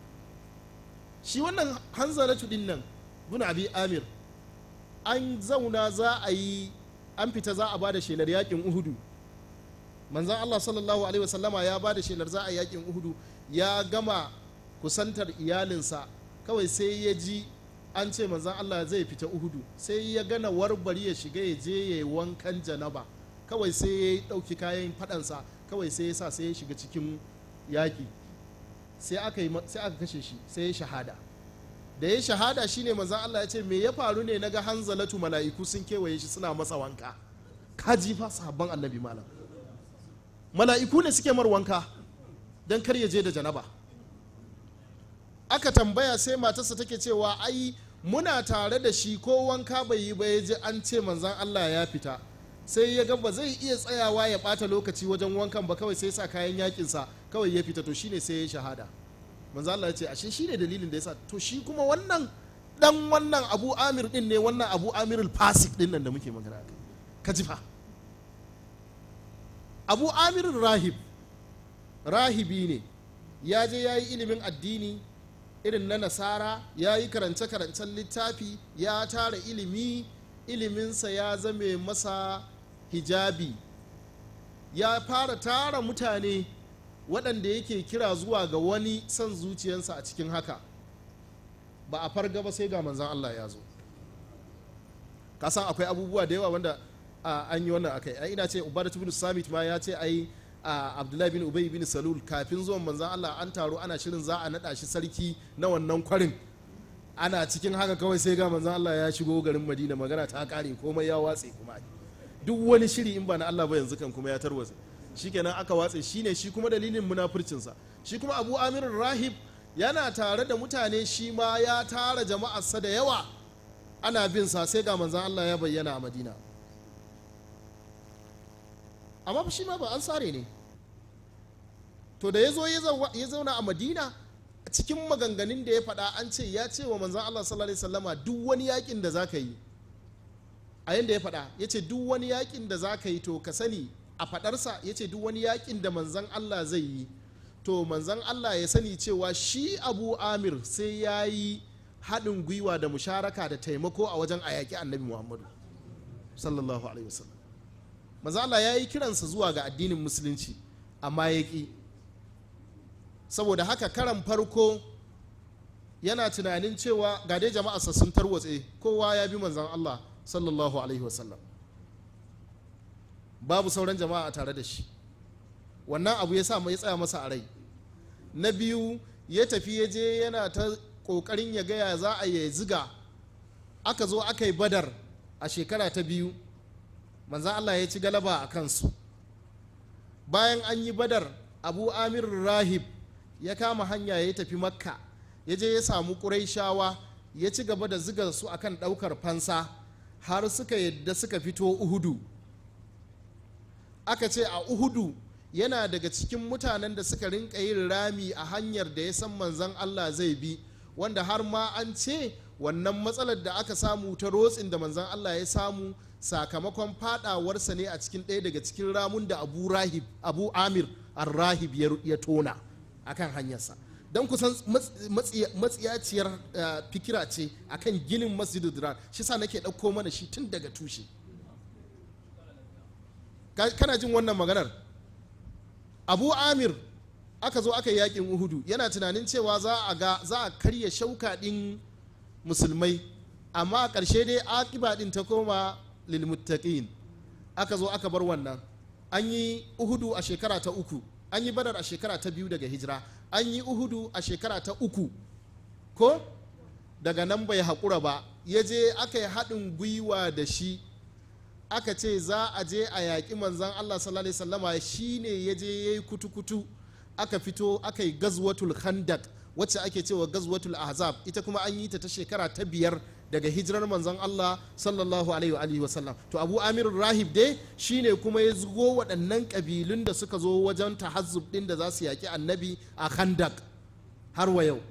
shi wannan hanzalatu din nan bunu abi amir an zauna za a yi an fita za a ba da shelar yakin uhudu manzan allah sallallahu alaihi wasallama ya ba da shelar za a yakin uhudu ya gama kusantar iyalinsa kawai sai ya ji an ce manzan Allah zai fita uhudu sai ya gana warbari ya shiga ya je ya yi wankan janaba kawai sai ya ɗauki kayan faɗansa kawai sai ya sa sai ya shiga cikin yaƙi sai aka kashe shi sai ya shahada da ya shahada shine manzan Allah ya ce me ya faru ne naga hanzalatu mala'iku sun kewaye shi suna masa wanka kaji fa sahabban annabi malam mala'iku ne suke mar wanka don kar ya je da janaba aka tambaya sai matarsa take cewa ai muna tare da shi ko wanka bai yi ba ya ji an ce manzan Allah ya fita sai ya ga ba zai iya tsayawa ya bata lokaci wajen wankan ba kawai sai sa kayan yakinsa kawai ya fita to shine sai ya shahada manzan Allah ya ce ashe shine dalilin da yasa to shi kuma wannan dan wannan Abu Amir din ne wannan Abu Amir al-Fasik din nan da muke magana kai ka ji fa Abu Amir rahib rahibi ne ya je ya yi ilimin addini irin na nasara ya yi karance-karancen littafi ya tara ilimi iliminsa ya zame masa hijabi ya fara tara mutane waɗanda yake kira zuwa ga wani son zuciyarsa a cikin haka ba a farga ba sai ga manzan Allah ya zo kasan akwai abubuwa da yawa wanda an yi wannan akai ai ina ce ubadatu bin samit ma ya ce ai a abdullahi bin ubay bin salul kafin zuwan manzan allah an taro ana shirin za a naɗa shi sarki na wannan kwarin ana cikin haka kawai sai ga manzan allah ya shigo garin madina magana ta kare komai ya watse kuma duk wani shiri in ba na allah ba yanzu kan kuma ya tarwatse shikenan aka watse shine shi kuma dalilin munafurcinsa shi kuma abu amir rahib yana tare da mutane shi ma ya tara jama'arsa da yawa ana bin sa sai ga manzan allah ya bayyana a madina amma shi ma ba an sare ne to da ya zo ya zauna a madina cikin maganganun da ya faɗa an ce ya ce wa manzan allah sallallahu alaihi wasallama duk wani yakin da za ka yi a yadda ya faɗa ya ce duk wani yakin da za ka yi to ka sani a faɗarsa ya ce duk wani yakin da manzan allah zai yi to manzan allah ya sani cewa shi abu amir sai ya yi haɗin gwiwa da musharaka da taimako a wajen a yaƙi annabi muhammadu sallallahu alaihi wasallam manzan allah ya yi kiransa zuwa ga addinin musulunci amma ya ƙi saboda haka karan farko yana tunanin cewa ga dai jama'arsa sun tarwatse kowa ya bi manzan Allah sallallahu alaihi wasallam babu sauran jama'a a tare da shi wannan abu ya sa ya tsaya masa a rai na biyu ya tafi ya je yana ta kokarin ya gaya za a yi ziga aka zo aka yi badar a shekara ta biyu manzan allah ya ci galaba a kansu bayan an yi badar abu amir rahib ya kama hanya ya tafi makka ya je ya samu ƙuraishawa ya ci gaba da ziga su akan ɗaukar fansa har suka yadda suka fito uhudu aka ce a uhudu yana daga cikin mutanen da suka rinka yin rami a hanyar da ya san manzan allah zai bi wanda har ma an ce wannan matsalar da aka samu ta rotsin da manzan allah ya samu sakamakon fadawarsa ne a cikin ɗaya daga cikin ramun da abu rahib abu amir ar-rahib ya tona akan hanyarsa don kusan matsiyaciyar fikira ce akan ginin masjidu dirar shi sa nake ɗauko mana shi tun daga tushe kana jin wannan maganar abu amir aka zo aka yi yakin uhudu yana tunanin cewa za a ga za a karya shauka ɗin musulmai amma a ƙarshe dai akiba ɗin ta koma lilmuttaqin aka zo aka bar wannan an yi uhudu a shekara ta uku an yi badar a shekara ta biyu daga hijira an yi uhudu a shekara ta uku ko daga nan bai haƙura ba ya je aka yi haɗin gwiwa da shi aka ce za a je a yaƙi manzan allah sallallahu alaihi wasallama shi ne ya je ya yi kutu-kutu aka fito aka yi gazwatul khandak wacce ake cewa gazwatul ahzab ita kuma an yi ta ta shekara ta biyar daga hijirar manzon Allah sallallahu alaihi wa sallam to Abu Amir Rahib dai shine kuma ya zugo waɗannan ƙabilun da suka zo wajen tahazzub ɗin da za su yaƙi annabi a Khandak har wa yau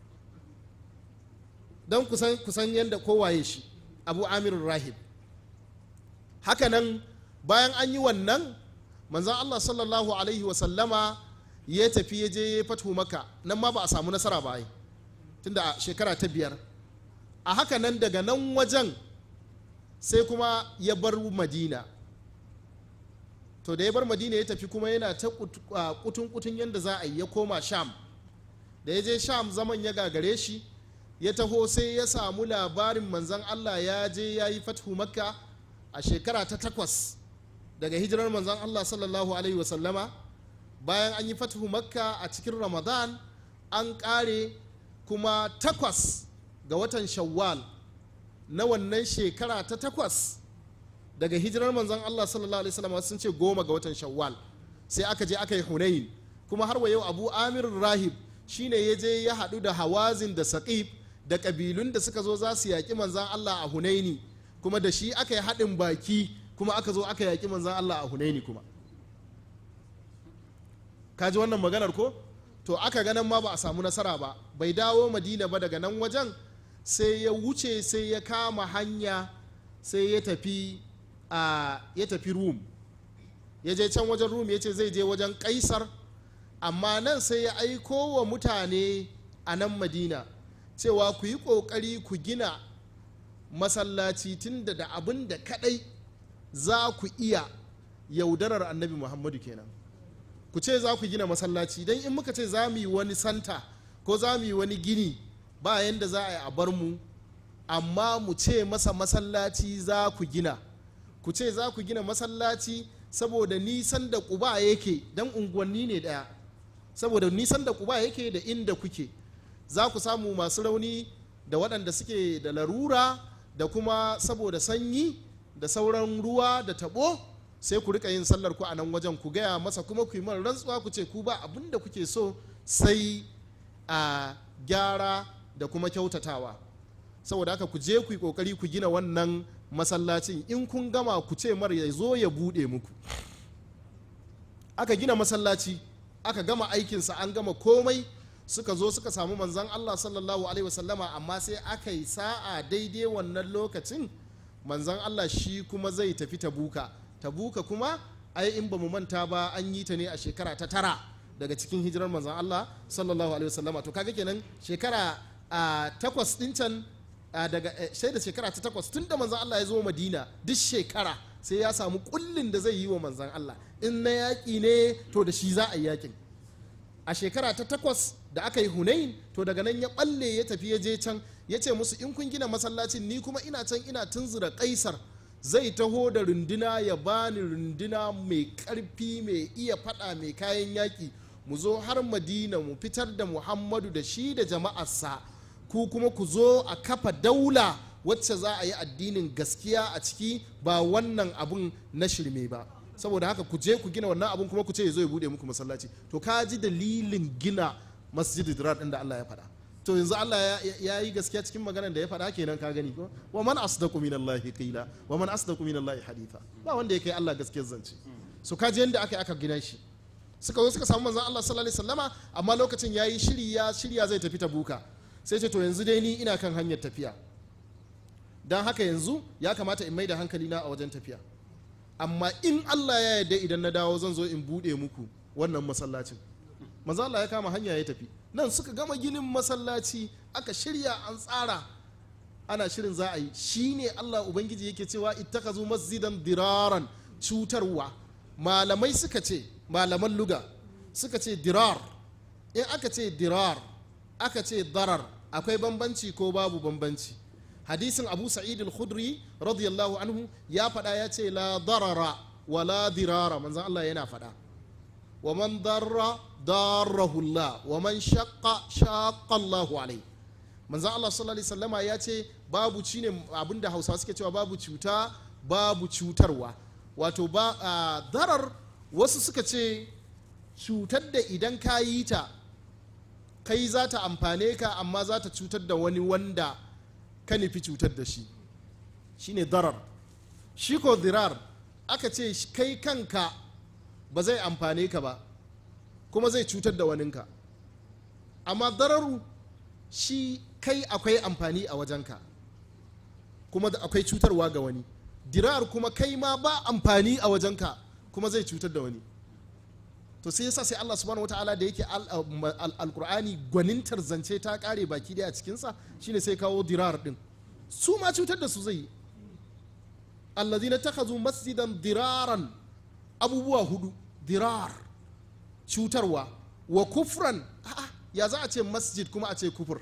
don kusan kusan yadda kowaye shi Abu Amir Rahib hakanan bayan an yi wannan manzon Allah sallallahu alaihi wa sallama ya tafi ya je ya fatu maka nan ma ba a samu nasara ba ai tunda a shekara ta biyar a haka nan daga nan wajen sai kuma ya bar madina to da ya bar madina ya tafi kuma yana ta kutun kutun yadda za a yi ya koma sham da ya je sham zaman ya gagare shi ya taho sai ya samu labarin manzan allah ya je ya yi fathu makka a shekara ta takwas daga hijirar manzan allah sallallahu alaihi wasallama bayan an yi fathu makka a cikin ramadan an kare kuma takwas ga watan shawwal na wannan shekara ta takwas daga hijirar manzon Allah sallallahu alaihi wasallam sun ce goma ga watan shawwal sai aka je aka yi hunayin kuma har wa yau abu amir rahib shine ya je ya haɗu da hawazin da saqib da ƙabilun da suka zo za su yaƙi manzon Allah a hunaini kuma da shi aka yi haɗin baki kuma aka zo aka yaƙi manzon Allah a hunaini kuma ka ji wannan maganar ko to aka ganin ma ba a samu nasara ba bai dawo madina ba daga nan wajen sai ya wuce sai ya kama hanya sai ya tafi a ya tafi rum ya je can wajen rum ya ce zai je wajen kaisar amma nan sai ya aiko wa mutane a nan madina cewa ku yi ƙoƙari ku gina masallaci tun da da abin da kadai za ku iya yaudarar annabi muhammadu kenan ku ce za ku gina masallaci don in muka ce za mu yi wani santa ko za mu yi wani gini ba yadda za a yi a bar mu amma mu ce masa masallaci za ku gina ku ce za ku gina masallaci saboda nisan da kuba yake don unguwanni ne daya saboda nisan da kuba yake da inda kuke za ku samu masu rauni da waɗanda suke da larura da kuma saboda sanyi da sauran ruwa da tabo sai ku rika yin sallar ku a nan wajen ku gaya masa kuma ku yi mara rantsuwa ku ce ku ba abin da kuke so sai a gyara da kuma kyautatawa saboda haka ku je ku yi kokari ku gina wannan masallacin in kun gama ku ce mar ya zo ya bude muku aka gina masallaci aka gama aikinsa an gama komai suka zo suka samu manzan Allah sallallahu alaihi wasallama amma sai aka yi sa'a daidai wannan lokacin manzan Allah shi kuma zai tafi tabuka tabuka kuma ai in ba mu manta ba an yi ta ne a shekara ta tara daga cikin hijirar manzan Allah sallallahu alaihi wasallama to kaga kenan shekara a takwas din can daga sai da shekara ta takwas tun da manzan Allah ya zo Madina duk shekara sai ya samu kullin da zai yi wa manzan Allah in na yaƙi ne to da shi za a yi yaƙin a shekara ta takwas da aka yi hunain to daga nan ya balle ya tafi ya je can ya ce musu in kun gina masallacin ni kuma ina can ina tunzura kaisar zai taho da runduna ya bani runduna mai karfi mai iya fada mai kayan yaƙi mu zo har madina mu fitar da muhammadu da shi da jama'arsa ku kuma ku zo a kafa daula wacce za a yi addinin gaskiya a ciki ba wannan abun na shirme ba saboda haka ku je ku gina wannan abun kuma ku ce ya zo ya bude muku masallaci to ka ji dalilin gina masjid dirar din da Allah ya faɗa to yanzu Allah ya- ya yi gaskiya cikin maganar da ya faɗa kenan ka gani ko wa man asdaqu minallahi qila wa man asdaqu minallahi haditha ba wanda ya kai Allah gaskiyar zance so ka ji yanda aka yi aka gina shi suka zo suka samu manzon Allah sallallahu alaihi wasallama amma lokacin yayi shiri ya shirya zai tafi tabuka sai ce to yanzu dai ni ina kan hanyar tafiya dan haka yanzu ya kamata in mai da hankali na a wajen tafiya amma in Allah ya yarda idan na dawo zan zo in bude muku wannan masallacin manzo Allah ya kama hanya ya tafi nan suka gama ginin masallaci aka shirya an tsara ana shirin za a yi shine Allah ubangiji yake cewa ittakazu masjidan diraran cutarwa malamai suka ce malaman luga suka ce dirar in aka ce dirar aka ce darar akwai bambanci ko babu bambanci hadisin abu sa'id al-khudri radiyallahu anhu ya faɗa ya ce la darara wa la dirara manzon Allah yana faɗa wa man darra darrahu Allah wa man shaqqa shaqqa Allahu alai manzon Allah sallallahu alaihi wasallama ya ce babu ci ne abinda Hausawa suke cewa babu cuta babu cutarwa wato ba a, darar wasu suka ce cutar da idan ka yi ta kai za ta amfane ka amma za ta cutar da wani wanda ka nufi cutar da shi shine darar shi ko dirar aka ce sh- kai kanka ba zai amfane ka ba kuma zai cutar da waninka amma dararu shi kai akwai amfani a wajenka kuma da akwai cutarwa ga wani dirar kuma kai ma ba amfani a wajenka kuma zai cutar da wani to sai yasa sai Allah subhanahu wataala da yake al- al- alkur'ani gwanintar zance ta kare baki daya a cikinsa shine sai kawo dirar din su ma cutar da su zai yi allazina takhazu masjidan diraran abubuwa hudu dirar cutarwa wa kufran a'a ya za a ce masjid kuma a ce kufur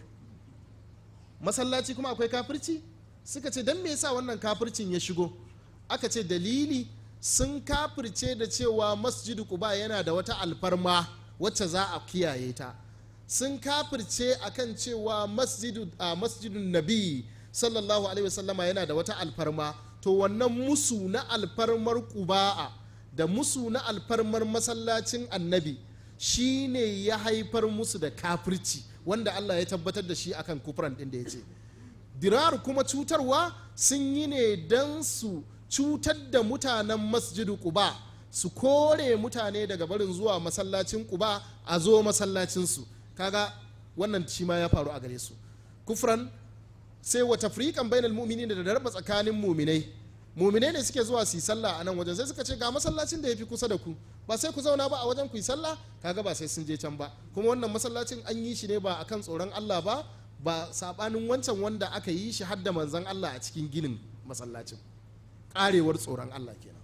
masallaci kuma akwai kafirci suka ce don me yasa wannan kafircin ya shigo aka ce dalili sun kafirce da cewa masjidu quba yana da wata alfarma wacce za a kiyaye ta sun kafirce akan cewa masjidu a masjidun nabi sallallahu alaihi wasallama yana da wata alfarma to wannan musu na alfarmar quba'a da musu na alfarmar masallacin annabi shine ya haifar musu da kafirci wanda Allah ya tabbatar da shi akan kufran din da ya ce dirar kuma cutarwa sun yi ne don su cutar da mutanen masjidu quba su kore mutane daga barin zuwa masallacin quba a zo masallacinsu kaga wannan shi ma ya faru a gare su kufran sai wa tafriqan bainal mu'minin da darba tsakanin mu'minai mu'minai ne suke zuwa su yi sallah a nan wajen sai suka ce ga masallacin da yafi kusa da ku ba sai ku zauna ba a wajen ku yi sallah kaga ba sai sun je can ba kuma wannan masallacin an yi shi ne ba akan tsoron Allah ba ba sabanin wancan wanda aka yi shi hadda manzon Allah a cikin ginin masallacin karewar tsoron Allah kenan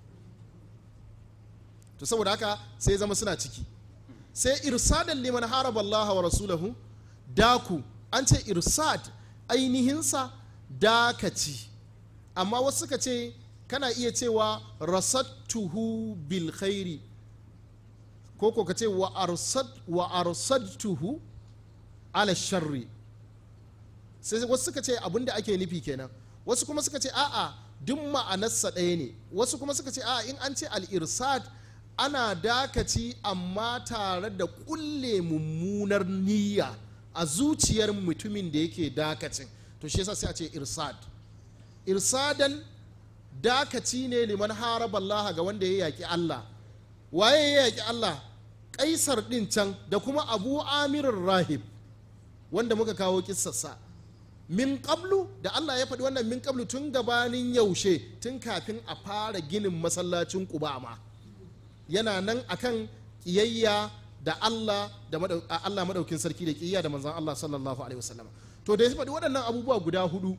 to saboda haka sai zama suna ciki sai irsadan liman haraba Allah wa rasulahu daku an ce irsad ainihinsa dakaci amma wasu suka ce kana iya cewa rasattuhu bil khairi ko ko ka ce wa arsad wa arsadtuhu ala sharri sai wasu suka ce abinda ake nufi kenan wasu kuma suka ce a'a duk ma'anarsa ɗaya ne wasu kuma suka ce a'a in an ce al-irsad ana dakaci amma tare da kulle mummunar niyya a zuciyar mutumin da yake dakacin to shi yasa sai a ce irsad irsadan dakaci ne liman haraba Allah ga wanda ya yaki Allah waye ya yaki Allah kaisar din can da kuma abu amirin rahib wanda muka kawo kissarsa min qablu da Allah ya faɗi wannan min qablu tun gabanin yaushe tun kafin a fara ginin masallacin Quba ma yana nan akan kiyayya da Allah da madau- a- Allah madaukin sarki da kiyayya da manzon Allah sallallahu alaihi wasallam to da ya faɗi waɗannan abubuwa guda hudu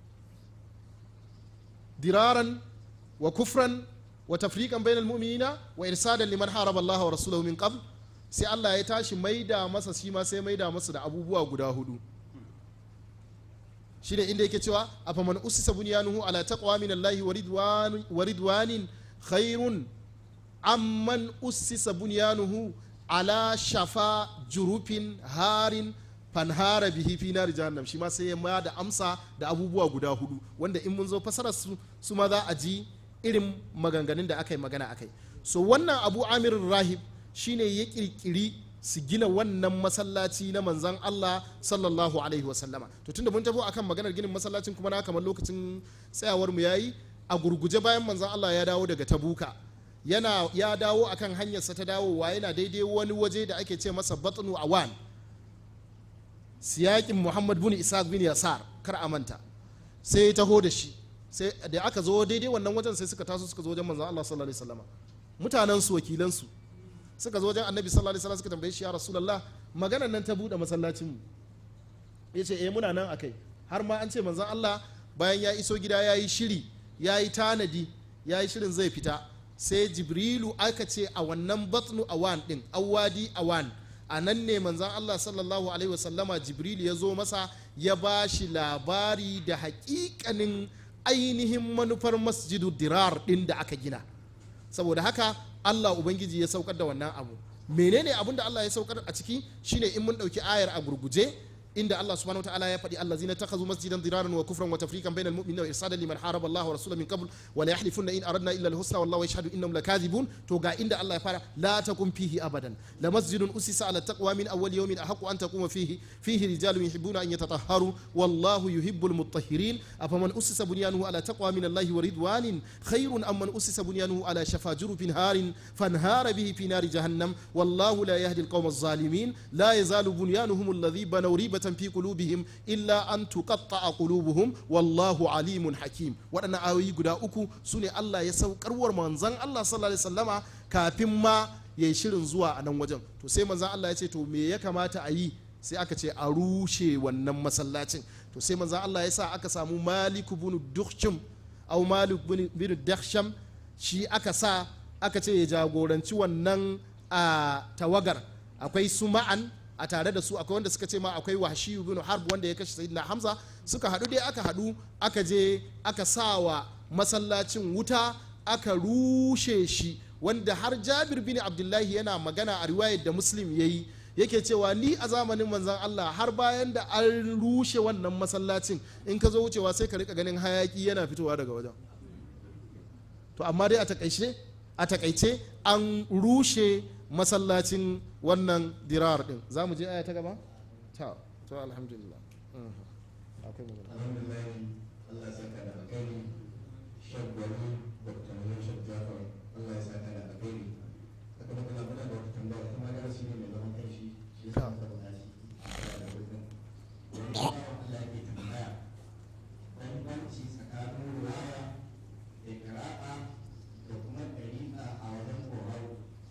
diraran wa kufran wa tafriqan bainal mu'minina wa irsadan liman haraba Allah wa rasulahu min qabl sai Allah ya tashi maida masa shi ma sai maida masa da abubuwa guda hudu shine inda yake cewa afaman usisa bunyanuhu ala taqwa min Allah wa ridwan wa ridwanin khairun amman usisa bunyanuhu ala shafa jurufin harin fanhara bihi fi nari jahannam shi ma sai ya ma da amsa da abubuwa guda hudu wanda in mun zo fasarar su su ma za a ji irin maganganun da aka yi magana akai so wannan abu amir rahib shine ya kirkiri su gina wannan masallaci na manzan Allah sallallahu alaihi wasallama to tunda mun tafi akan maganar ginin masallacin kuma na kamar lokacin tsayawar mu yayi a gurguje bayan manzan Allah ya dawo daga tabuka yana ya dawo akan hanyarsa ta dawowa yana daidai wani waje da ake ce masa batnu awan siyakin muhammad bin isaac bin yasar kar a manta sai ya taho da shi sai da aka zo daidai wannan wajen sai suka taso suka zo wajen manzan Allah sallallahu alaihi wasallama mutanen su wakilan su suka zo wajen annabi sallallahu alaihi wasallam suka tambaye shi ya rasulullah maganar nan ta bude masallacin mu yace eh muna nan akai har ma an ce manzan Allah bayan ya iso gida ya yi shiri ya yi tanadi ya yi shirin zai fita sai jibrilu aka ce a wannan batnu awan din awadi awan a nan ne manzan Allah sallallahu alaihi wasallama jibrilu ya zo masa ya ba shi labari da hakikanin ainihin manufar masjidu dirar din da aka gina saboda haka Allah ubangiji ya saukar da wannan abu menene abin da Allah ya saukar a ciki shine in mun dauki ayar a gurguje inda Allah subhanahu wataala ya faɗi allazina takhazu masjidan diraran wa kufran wa tafriqan bainal mu'minina wa irsadan liman haraba Allah wa rasulahu min qabl wa la yahlifunna in aradna illa al-husna wallahu yashhadu innahum lakadhibun to ga inda Allah ya fara la takum fihi abadan la masjidun usisa ala taqwa min awwal yawmin ahqqu an taquma fihi fihi rijalun yuhibbuna an yatatahharu wallahu yuhibbul mutahhirin afaman usisa bunyanuhu ala taqwa min Allah wa ridwanin khairun amman usisa bunyanuhu ala shafa jurufin harin fanhara bihi fi nari jahannam wallahu la yahdi al-qawma adh-dhalimin la yazalu bunyanuhum alladhi banaw riba في قلوبهم إلا أن تقطع قلوبهم والله عليم حكيم waɗannan ayoyi guda uku su ne Allah ya saukarwar manzan Allah sallallahu alaihi wasallama kafin ma ya yi shirin zuwa a nan wajen to sai manzan Allah ya ce to me ya kamata a yi sai aka ce a rushe wannan masallacin to sai manzan Allah ya sa aka samu Malik bin Dukhsham au Malik bin Dakhsham shi aka sa aka ce ya jagoranci wannan a tawagar akwai su ma'an a tare da su akwai wanda suka ce ma akwai wahshi ibn harb wanda ya kashe sayyidina hamza suka hadu dai aka hadu aka je aka sawa masallacin wuta aka rushe shi wanda har jabir bin abdullahi yana magana a riwayar da muslim yayi yake cewa ni a zamanin manzan Allah har bayan da an rushe wannan masallacin in ka zo wucewa sai ka rika ganin hayaki yana fitowa daga wajen to amma dai a takaice a takaice an rushe masallacin wannan dirar din za mu je aya ta gaba? ta to alhamdulillah akwai magana alhamdulillah Allah ya saka da alkhairi shaggwani dr mahmud shaggafar Allah ya saka da alkhairi saka maka na muna da wata tambaya kuma darasi ne mai zaman kanshi shi ya sa maka da shi a da wurin wani bawan Allah yake tambaya bambanci tsakanin ruwaya da kira'a da kuma ɗari'a a wajen kohau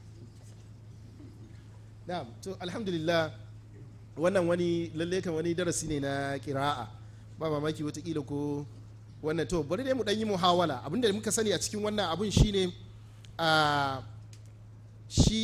na'am to alhamdulillah wannan wani lalle kan wani darasi ne na kira'a ba mamaki watakila ko wannan to bari dai mu dan yi muhawala abinda muka sani a cikin wannan abun shine a shi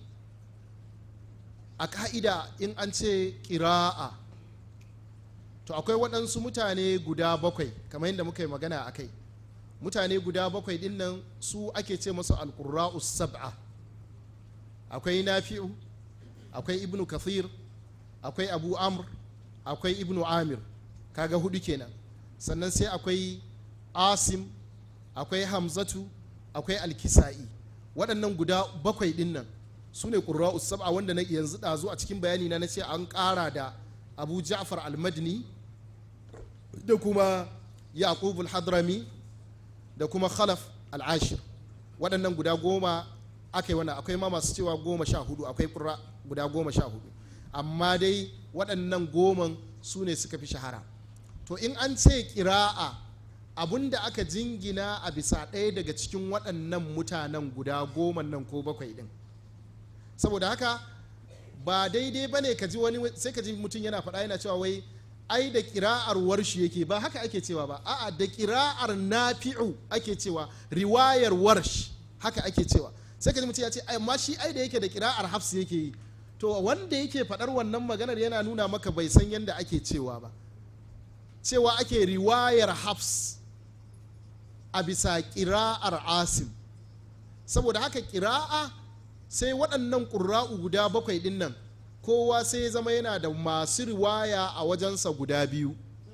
a ka'ida in an ce kira'a to akwai waɗansu mutane guda bakwai kamar yadda muka yi magana a kai mutane guda bakwai ɗin nan su ake ce masu alƙura'us sab'a akwai nafi'u akwai ibnu kathir akwai abu amr akwai ibnu amir kaga hudu kenan sannan sai akwai asim akwai hamzatu akwai alkisa'i waɗannan guda bakwai ɗin nan su ne ƙurra'u sab'a wanda na yanzu ɗazu a cikin bayani na na ce an ƙara da abu ja'far al-madini da kuma yaqub al-hadrami da kuma khalaf al-ashir waɗannan guda goma aka yi wannan akwai ma masu cewa goma sha hudu akwai ƙura guda goma sha hudu amma dai waɗannan goman su ne suka fi shahara to in an ce ƙira'a abun da aka jingina a bisa ɗaya daga cikin waɗannan mutanen guda goma nan ko bakwai ɗin saboda haka ba daidai ba ne ka ji wani sai ka ji mutum yana faɗa yana cewa wai ai da ƙira'ar warshi yake ba haka ake cewa ba a'a da ƙira'ar nafi'u ake cewa riwayar warsh haka ake cewa sai ka ji mutum ya ce amma shi ai da yake da ƙira'ar hafs yake yi to wanda yake faɗar wannan maganar yana nuna maka bai san yadda ake cewa ba cewa ake riwayar hafs a bisa ƙira'ar asim saboda haka ƙira'a sai waɗannan ƙura'u guda bakwai ɗin nan kowa sai ya zama yana da masu riwaya a wajensa guda biyu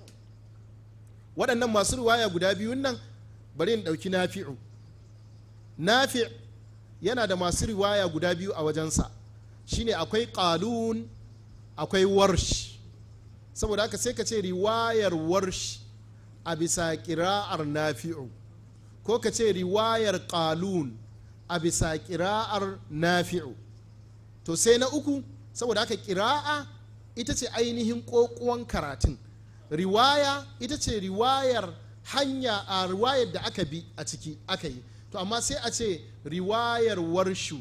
waɗannan masu riwaya guda biyun nan bari in ɗauki nafi'u nafi' yana da masu riwaya guda biyu a wajensa shine akwai qalun akwai warsh saboda haka sai ka ce riwayar warsh a bisa kira'ar nafi'u ko ka ce riwayar qalun a bisa kira'ar nafi'u to sai na uku saboda haka kira'a ita ce ainihin kokuwan karatun riwaya ita ce riwayar hanya a riwayar da aka bi a ciki aka yi to amma sai a ce riwayar warshu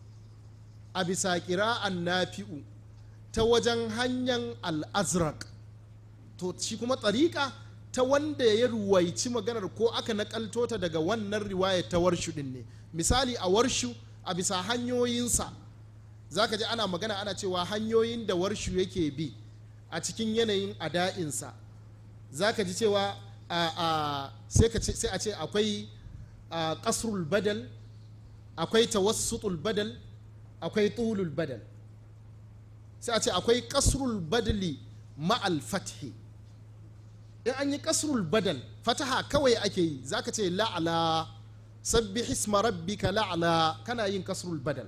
a bisa kira'an nafi'u ta wajen hanyar al'azraq to shi kuma tsarika ta wanda ya ruwaici maganar ko aka nakalto ta daga wannan riwayar ta warshu din ne misali a warshu a bisa hanyoyinsa za ka ji ana magana ana cewa hanyoyin da warshu yake bi a cikin yanayin ada'insa za ka ji cewa sai a ce akwai kasrul badal akwai tawassutul badal akwai tulul badal sai a ce akwai kasrul badali ma'al fathi in an yi kasrul badal fataha kawai ake yi za ka ce la'ala sabbi hisma rabbika la'ala kana yin kasrul badal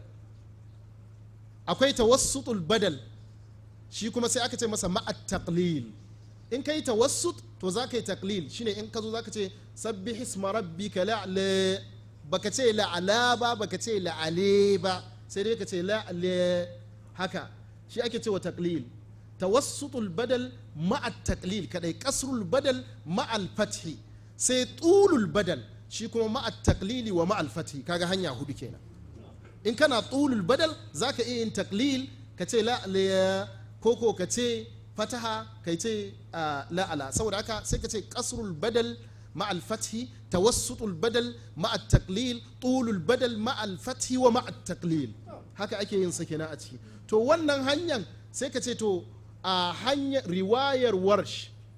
akwai tawassutul badal shi kuma sai aka ce masa ma'at taqlil in kai tawassut to za ka yi taqlil shine in ka zo za ka ce sabbi hisma rabbika la'ala baka ce la'ala ba baka ce la'ale ba sai dai ka ce la'ale haka shi ake cewa taqlil tawassutul badal ma'at taqlil kadai kasrul badal ma'al fathi sai tulul badal shi kuma ma'at taqlili wa ma'al fathi kaga hanya hudu kenan in kana tulul badal zaka iya yin taqlil ka ce la'ala koko ka ce fataha kai ce la'ala saboda haka sai ka ce kasrul badal ma'al fathi tawassutul badal ma'at taqlil tulul badal ma'al fathi wa ma'at taqlil haka ake yin sa kenan a ciki to wannan hanyar sai ka ce to a hanyar riwayar warsh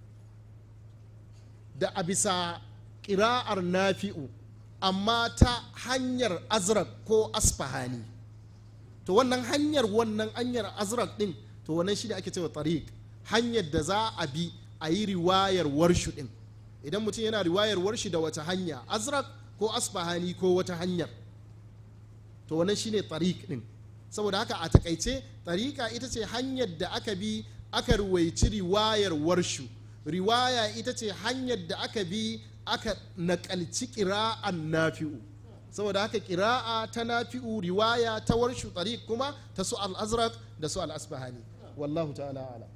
da a bisa ƙira'ar nafi'u amma ta hanyar azrak ko asfahani to wannan hanyar wannan hanyar azrak din to wannan shi ne ake cewa tariq hanyar da za a bi a yi riwayar warshu din idan mutum yana riwayar warshi da wata hanya azrak ko asfahani ko wata hanyar to wannan shine tariq din saboda haka a takaice tariqa ita ce hanyar da aka bi aka ruwaici riwayar warshu riwaya ita ce hanyar da aka bi aka nakalci kira'an nafi'u saboda haka kira'a ta nafi'u riwaya ta warshu tariq kuma ta su al-azraq da su al-asbahani wallahu ta'ala ala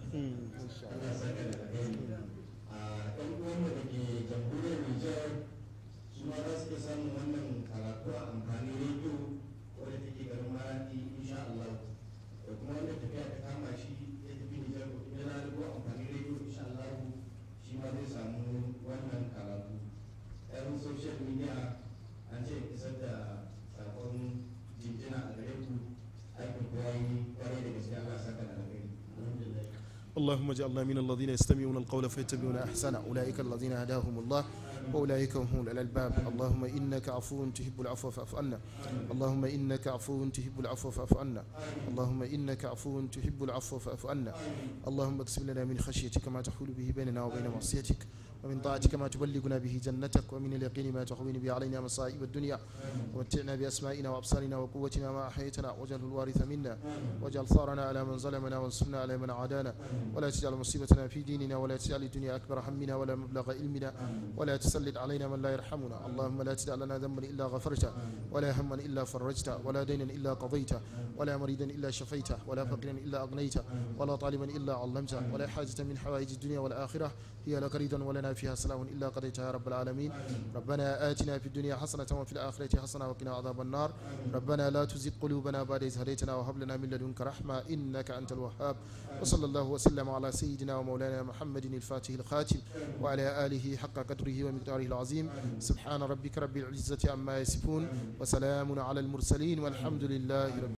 ɗan uwanmu da ke jamhuriyar Nijar su ma za su iya samun wannan karatu a amfani rediyo wadda take garin Maradi insha Allah da kuma wanda tafiya ta kama shi ya tafi Nijar ko kuma yana da amfani rediyo insha Allah shi ma zai samu wannan karatu ɗan social media an ce isar da sakon jinjina a gare ku aikin kowa yi kwarai da gaske Allah saka da alheri alhamdulillah اللهم اجعلنا من الذين يستمعون القول فيتبعون احسنه اولئك الذين هداهم الله واولئك هم اولو الالباب اللهم انك عفو تحب العفو فاعف عنا اللهم انك عفو تحب العفو فاعف عنا اللهم انك عفو تحب العفو فاعف عنا اللهم اقسم لنا من خشيتك ما تحول به بيننا وبين معصيتك ومن طاعتك ما تبلغنا به جنتك ومن اليقين ما تهون به علينا مصائب الدنيا ومتعنا بأسمائنا وأبصارنا وقوتنا ما أحييتنا واجعل الوارث منا واجعل ثارنا على من ظلمنا وانصرنا على من عادانا ولا تجعل مصيبتنا في ديننا ولا تجعل الدنيا أكبر همنا ولا مبلغ علمنا ولا تسلط علينا من لا يرحمنا اللهم لا تدع لنا ذنبا إلا غفرته ولا هما إلا فرجته ولا دينا إلا قضيته ولا مريدا إلا شفيته ولا فقيرا إلا أغنيته ولا طالبا إلا علمته ولا حاجة من حوائج الدنيا والآخرة هي لك رضا ولنا فيها سلام إلا قضيتها يا رب العالمين ربنا آتنا في الدنيا حسنة وفي الآخرة حسنة وقنا عذاب النار ربنا لا تزغ قلوبنا بعد إذ هديتنا وهب لنا من لدنك رحمة إنك أنت الوهاب وصلى الله وسلم على سيدنا ومولانا محمد الفاتح الخاتم وعلى آله حق قدره ومقداره العظيم سبحان ربك رب العزة عما يصفون وسلام على المرسلين والحمد لله رب